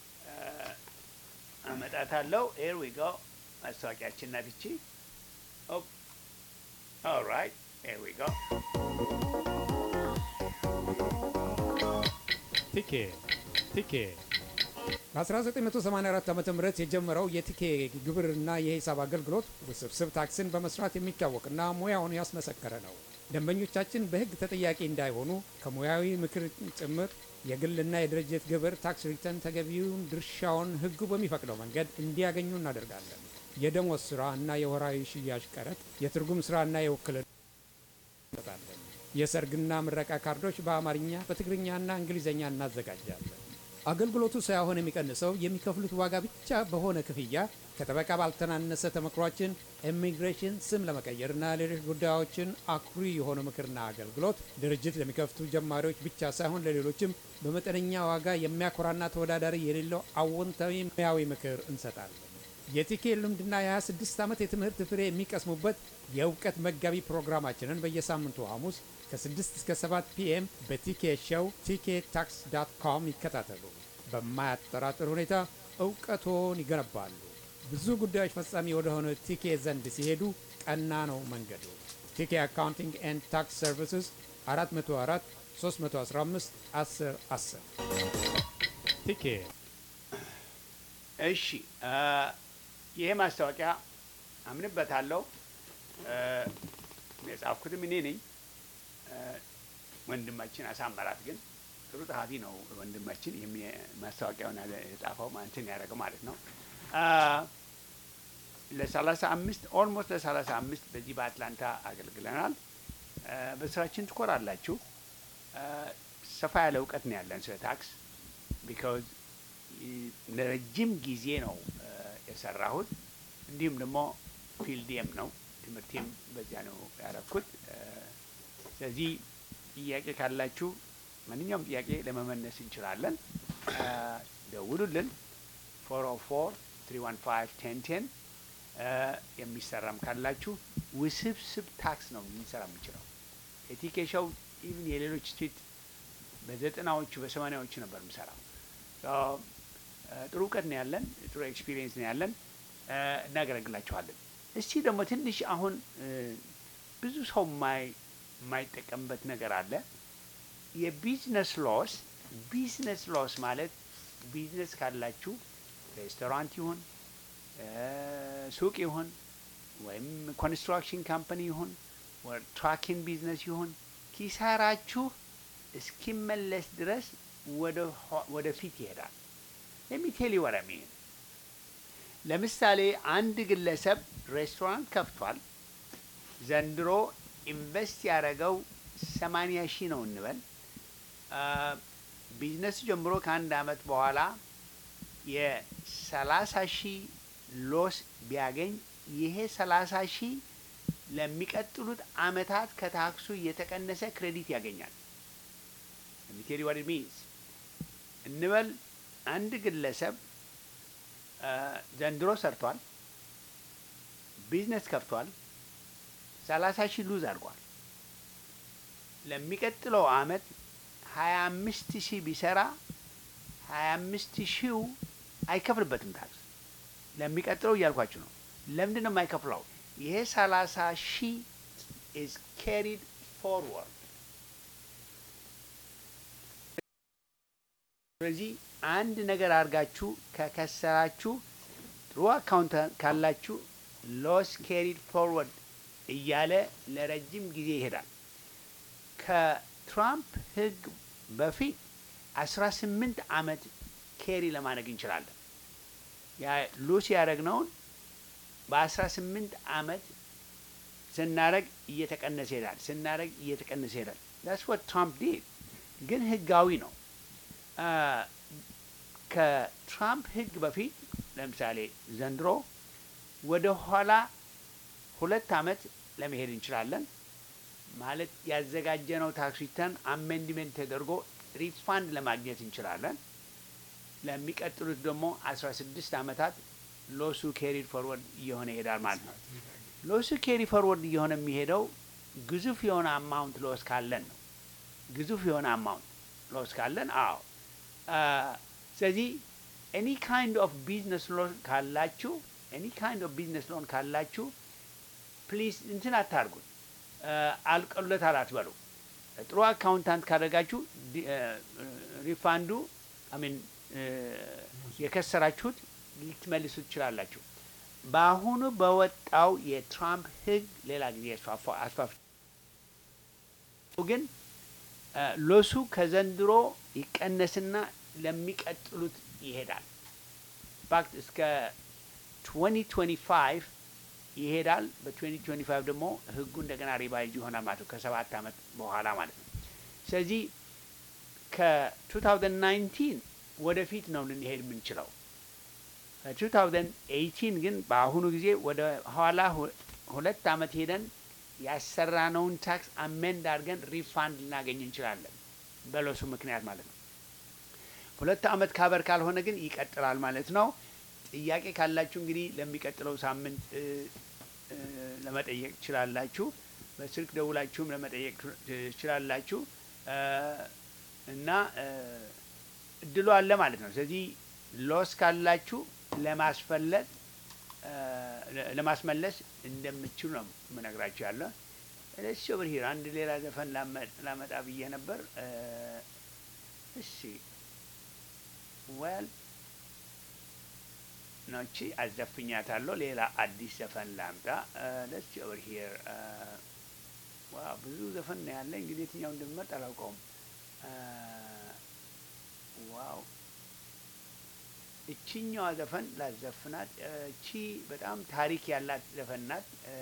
አመጣታለሁ። ሄር ዊ ጎ ማስታወቂያችን ናት ይቺ። ኦልራይት ሄር ዊ ጎ ቲኬ ቲኬ በ1984 ዓ ም የጀመረው የቲኬ ግብርና የሂሳብ አገልግሎት ውስብስብ ታክስን በመስራት የሚታወቅና ሙያውን ያስመሰከረ ነው። ደንበኞቻችን በሕግ ተጠያቂ እንዳይሆኑ ከሙያዊ ምክር ጭምር የግልና የድርጅት ግብር ታክስ ሪተርን ተገቢውን ድርሻውን ሕጉ በሚፈቅደው መንገድ እንዲያገኙ እናደርጋለን። የደሞዝ ስራ እና የወራዊ ሽያጭ ቀረጥ፣ የትርጉም ስራና የውክልና እንሰጣለን። የሰርግና ምረቃ ካርዶች በአማርኛ በትግርኛና እንግሊዝኛ እናዘጋጃለን። አገልግሎቱ ሳይሆን የሚቀንሰው የሚከፍሉት ዋጋ ብቻ በሆነ ክፍያ ከጠበቃ ባልተናነሰ ተመክሯችን ኢሚግሬሽን ስም ለመቀየርና ሌሎች ጉዳዮችን አኩሪ የሆነ ምክርና አገልግሎት ድርጅት ለሚከፍቱ ጀማሪዎች ብቻ ሳይሆን ለሌሎችም በመጠነኛ ዋጋ የሚያኮራና ተወዳዳሪ የሌለው አዎንታዊ ሙያዊ ምክር እንሰጣለን። የቲኬ ልምድና የ26 ዓመት የትምህርት ፍሬ የሚቀስሙበት የእውቀት መጋቢ ፕሮግራማችንን በየሳምንቱ ሐሙስ ከ6 እስከ 7 ፒኤም በቲኬ ሾው ቲኬ ታክስ ዳት ኮም ይከታተሉ። በማያጠራጥር ሁኔታ እውቀቶን ይገነባሉ። ብዙ ጉዳዮች ፈጻሚ ወደሆነ ቲኬ ዘንድ ሲሄዱ ቀና ነው መንገዱ። ቲኬ አካውንቲንግ ኤንድ ታክስ ሰርቪስስ 404 315 10 10 ቲኬ እሺ አ፣ ይሄ ማስታወቂያ አምንበታለሁ። አ፣ የጻፍኩትም እኔ ነኝ። አ፣ ወንድማችን አሳመራት ግን ጥሩ ጸሐፊ ነው። ወንድማችን ይህም ማስታወቂያውን ያለ- የጻፈው እንትን ያደረገው ማለት ነው። አ፣ ለሰላሳ አምስት ኦልሞስት ለሰላሳ አምስት በዚህ በአትላንታ አገልግለናል። አ፣ በስራችን ትኮራላችሁ። አ፣ ሰፋ ያለ እውቀት ነው ያለን ስለ ታክስ ቢካዝ ለረጅም ጊዜ ነው እ፣ የሰራሁት። እንዲሁም ደግሞ ፊልዴም ነው ትምህርቴም በዚያ ነው ያረኩት። እ፣ ስለዚህ ጥያቄ ካላችሁ ማንኛውም ጥያቄ ለመመለስ እንችላለን። እ፣ ደውሉልን። ፎር ኦ ፎር ትሪ ዋን ፋይቭ ቴን ቴን የሚሰራም ካላችሁ ውስብስብ ታክስ ነው ልንሰራ የምንችለው። የቲኬሻው ኢቭን የሌሎች ስቴት በዘጠናዎቹ በሰማኒያዎቹ ነበር የምሰራው። ሶ፣ እ፣ ጥሩ እውቀት ነው ያለን፣ ጥሩ ኤክስፒሪየንስ ነው ያለን። እ፣ እናገለግላችኋለን። እስቲ ደግሞ ትንሽ አሁን እ፣ ብዙ ሰው የማይ- የማይጠቀምበት ነገር አለ። የቢዝነስ ሎስ ቢዝነስ ሎስ ማለት ቢዝነስ ካላችሁ ሬስቶራንት ይሁን እ፣ ሱቅ ይሁን ወይም ኮንስትራክሽን ካምፓኒ ይሁን ወይ ትራኪንግ ቢዝነስ ይሁን ኪሳራችሁ እስኪመለስ ድረስ ወደ ኋ- ወደፊት ይሄዳል። ለሚቴል ወረሚን ለምሳሌ አንድ ግለሰብ ሬስቶራንት ከፍቷል። ዘንድሮ ኢንቨስት ያደረገው ሰማንያ ሺህ ነው እንበል። አ፣ ቢዝነሱ ጀምሮ ከአንድ አመት በኋላ የሰላሳ ሺህ ሎስ ቢያገኝ ይሄ ሰላሳ ሺህ ለሚቀጥሉት አመታት ከታክሱ እየተቀነሰ ክሬዲት ያገኛል። ሚቴሪ ዋት ሚንስ እንበል አንድ ግለሰብ አ፣ ዘንድሮ ሰርቷል፣ ቢዝነስ ከፍቷል፣ ሰላሳ ሺህ ሉዝ አድርጓል። ለሚቀጥለው አመት ሀያ አምስት ሺህ ቢሰራ ሀያ አምስት ሺው አይከፍልበትም ታክስ። ለሚቀጥለው እያልኳችሁ ነው። ለምንድን ነው የማይከፍለው? ይሄ ሰላሳ ሺህ ኢዝ ካሪድ ፎርወርድ። ስለዚህ አንድ ነገር አድርጋችሁ ከከሰራችሁ ጥሩ አካውንት ካላችሁ ሎስ ካሪድ ፎርወርድ እያለ ለረጅም ጊዜ ይሄዳል። ከትራምፕ ህግ በፊት አስራ ስምንት አመት ኬሪ ለማድረግ እንችላለን። ያ ሉስ ያደረግነውን በአስራ ስምንት አመት ስናደረግ እየተቀነሰ ይሄዳል። ስናደረግ እየተቀነሰ ይሄዳል። ዳስ ወት ትራምፕ ዲድ ግን ህጋዊ ነው። አ፣ ከትራምፕ ህግ በፊት ለምሳሌ ዘንድሮ ወደ ኋላ ሁለት አመት ለመሄድ እንችላለን። ማለት ያዘጋጀነው ታክስ ሪተርን አሜንድሜንት ተደርጎ ሪፋንድ ለማግኘት እንችላለን። ለሚቀጥሉት ደግሞ አስራ ስድስት አመታት ሎሱ ኬሪድ ፎርወርድ እየሆነ ይሄዳል ማለት ነው። ሎሱ ኬሪ ፎርወርድ እየሆነ የሚሄደው ግዙፍ የሆነ አማውንት ሎስ ካለን ነው። ግዙፍ የሆነ አማውንት ሎስ ካለን አዎ። አ፣ ስለዚህ ኤኒ ካይንድ ኦፍ ቢዝነስ ሎን ካላችሁ ኤኒ ካይንድ ኦፍ ቢዝነስ ሎን ካላችሁ ፕሊዝ እንትን አታርጉት፣ አልቀሎታል አትበሉ። ጥሩ አካውንታንት ካደረጋችሁ ዲ- እ፣ ሪፋንዱ አሚን የከሰራችሁት ልትመልሱ ትችላላችሁ። በአሁኑ በወጣው የትራምፕ ህግ ሌላ ጊዜ አስፋፋ- አስፋፍ ግን እ፣ ሎሱ ከዘንድሮ ይቀነስና ለሚቀጥሉት ይሄዳል። ፋክት እስከ 2025 ይሄዳል። በ2025 ደግሞ ህጉ እንደገና ሪቫይዝ ይሆናል ማለት ነው፣ ከሰባት ዓመት በኋላ ማለት ነው። ስለዚህ ከ2019 ወደፊት ነው ልንሄድ የምንችለው። ከ2018 ግን በአሁኑ ጊዜ ወደ ኋላ ሁ- ሁለት ዓመት ሄደን ያሰራነውን ታክስ አሜንድ አድርገን ሪፋንድ ልናገኝ እንችላለን፣ በሎሱ ምክንያት ማለት ነው። ሁለት ዓመት ካበር ካልሆነ ግን ይቀጥላል ማለት ነው። ጥያቄ ካላችሁ እንግዲህ ለሚቀጥለው ሳምንት እ፣ እ፣ ለመጠየቅ ትችላላችሁ። በስልክ ደውላችሁም ለመጠየቅ ትችላላችሁ እ፣ እና እ፣ እድሉ አለ ማለት ነው። ስለዚህ ሎስ ካላችሁ ለማስፈለጥ እ፣ ለ- ለማስመለስ እንደምችሉ ነው የምነግራችሁ ያለ እሺ። ኦቨር ሂር አንድ ሌላ ዘፈን ላመ- ላመጣ ብዬ ነበር እ፣ እሺ ወል ነቺ አዘፍኛታለሁ። ሌላ አዲስ ዘፈን ላምጣ። ደስ ኦቨር ሂር ዋ ብዙ ዘፈን ነው ያለ። እንግዲህ የትኛው እንደምመርጥ አላውቀውም። አ፣ ዋው እችኛዋ ዘፈን ላዘፍናት። እቺ በጣም ታሪክ ያላት ዘፈን ናት። እ፣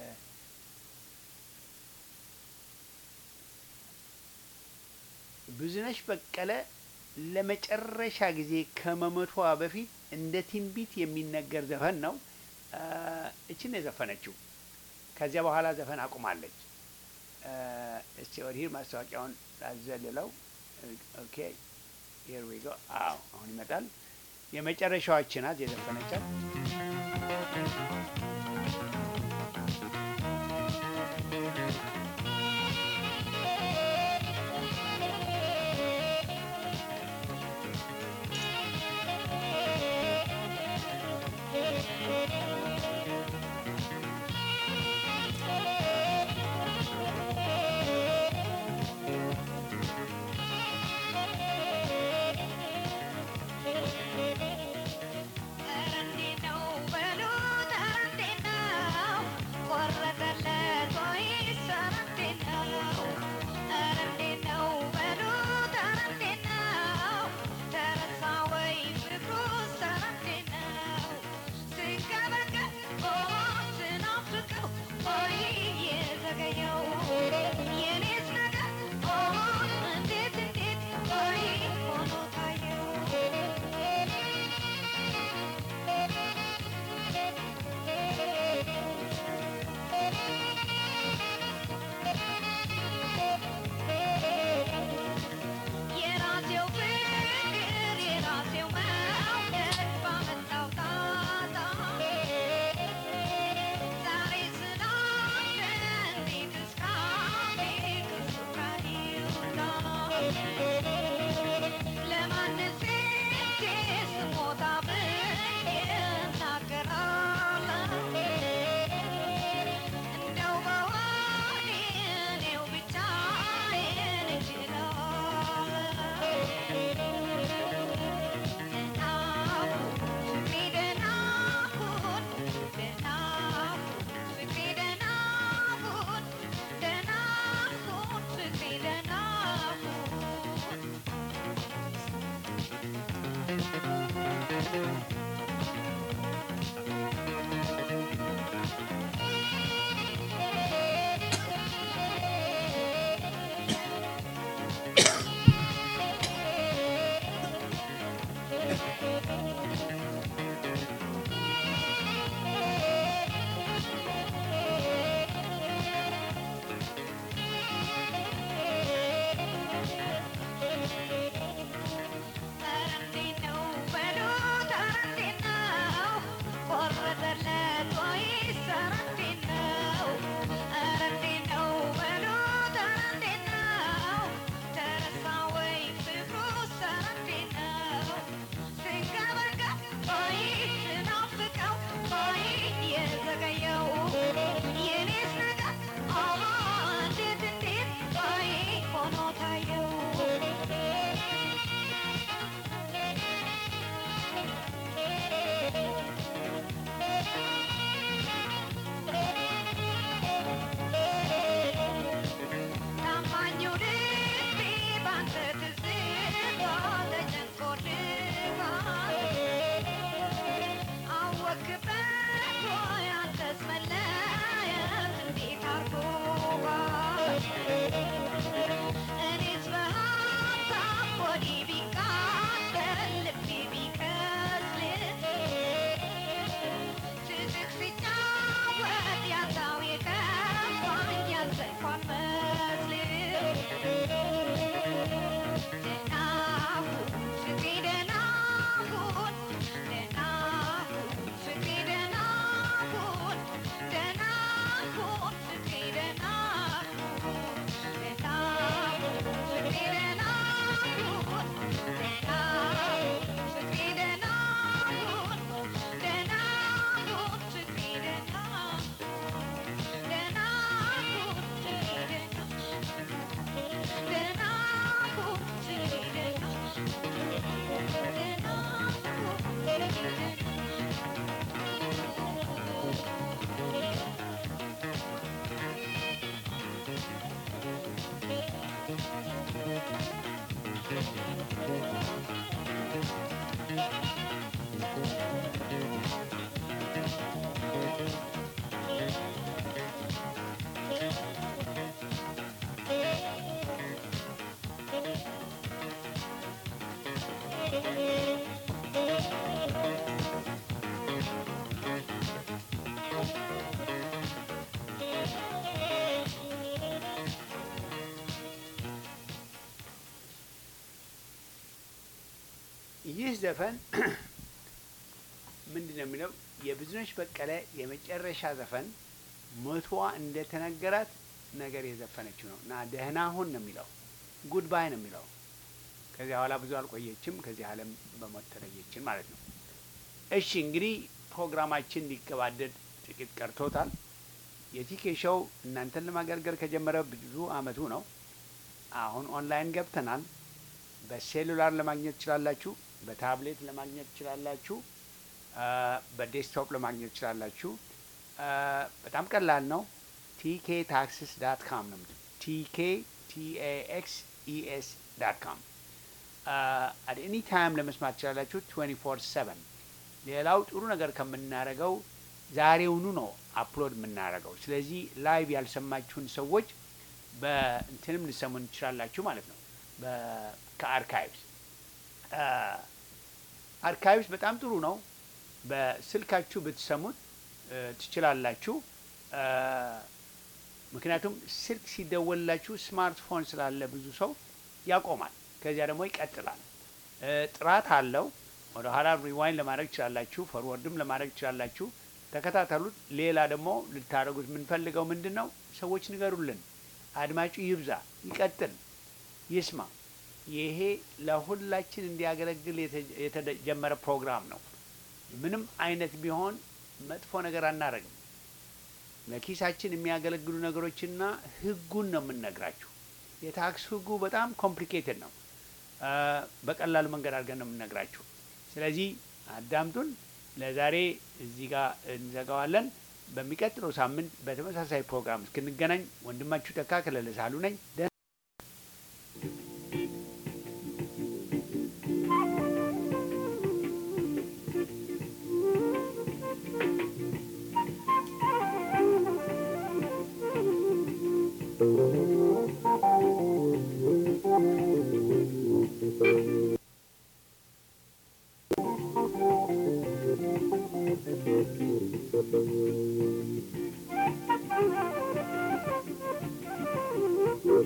ብዙነሽ በቀለ ለመጨረሻ ጊዜ ከመሞቷ በፊት እንደ ትንቢት የሚነገር ዘፈን ነው። አ፣ እችን ነው የዘፈነችው። ከዚያ በኋላ ዘፈን አቁማለች። አ፣ እስቲ ወዲህ ማስታወቂያውን ላዘልለው። ኦኬ ሂር ዊ ጎ። አዎ አሁን ይመጣል። የመጨረሻዎች ናት የዘፈነቻት። እንዴት ነው በሉት፣ እንዴት ይህ ዘፈን ምንድን ነው የሚለው የብዙነሽ በቀለ የመጨረሻ ዘፈን ሞቷ እንደተነገራት ነገር የዘፈነችው ነው እና ደህና ሁን ነው የሚለው ጉድ ባይ ነው የሚለው ከዚያ በኋላ ብዙ አልቆየችም ከዚህ ዓለም በሞት ተለየችን ማለት ነው። እሺ እንግዲህ ፕሮግራማችን ሊገባደድ ጥቂት ቀርቶታል። የቲኬ ሾው እናንተን ለማገልገል ከጀመረ ብዙ አመቱ ነው። አሁን ኦንላይን ገብተናል። በሴሉላር ለማግኘት ትችላላችሁ። በታብሌት ለማግኘት ትችላላችሁ። አ፣ በዴስክቶፕ ለማግኘት ትችላላችሁ። አ፣ በጣም ቀላል ነው። ቲኬ ታክስስ ዳት ካም ነው ቲኬ ቲኤኤክስ ኢኤስ ዳት ካም አት ኤኒ ታይም ለመስማት ትችላላችሁ 24 7 ሌላው ጥሩ ነገር ከምናደርገው ዛሬውኑ ነው አፕሎድ የምናደርገው። ስለዚህ ላይቭ ያልሰማችሁን ሰዎች በእንትንም ልሰሙን ትችላላችሁ ማለት ነው። በ- ከአርካይቭስ አርካይቭስ በጣም ጥሩ ነው። በስልካችሁ ብትሰሙት እ፣ ትችላላችሁ። እ፣ ምክንያቱም ስልክ ሲደወልላችሁ ስማርትፎን ስላለ ብዙ ሰው ያቆማል፣ ከዚያ ደግሞ ይቀጥላል። እ፣ ጥራት አለው። ወደ ኋላ ሪዋይን ለማድረግ ትችላላችሁ፣ ፈርወርድም ለማድረግ ትችላላችሁ። ተከታተሉት። ሌላ ደግሞ ልታደርጉት የምንፈልገው ምንድን ነው? ሰዎች ንገሩልን፣ አድማጩ ይብዛ፣ ይቀጥል፣ ይስማ። ይሄ ለሁላችን እንዲያገለግል የተ- የተጀመረ ፕሮግራም ነው። ምንም አይነት ቢሆን መጥፎ ነገር አናደርግም። ለኪሳችን የሚያገለግሉ ነገሮችና ህጉን ነው የምንነግራችሁ። የታክስ ህጉ በጣም ኮምፕሊኬትድ ነው። አ፣ በቀላሉ መንገድ አድርገን ነው የምንነግራችሁ። ስለዚህ አዳምጡን። ለዛሬ እዚህ ጋር እንዘጋዋለን። በሚቀጥለው ሳምንት በተመሳሳይ ፕሮግራም እስክንገናኝ ወንድማችሁ ተካ ከለለ ሳሉ ነኝ። ደህና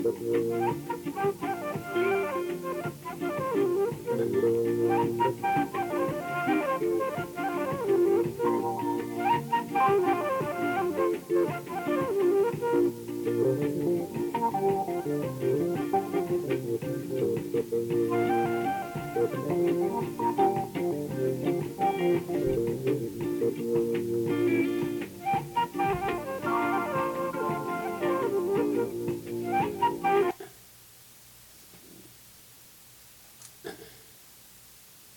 Thank you.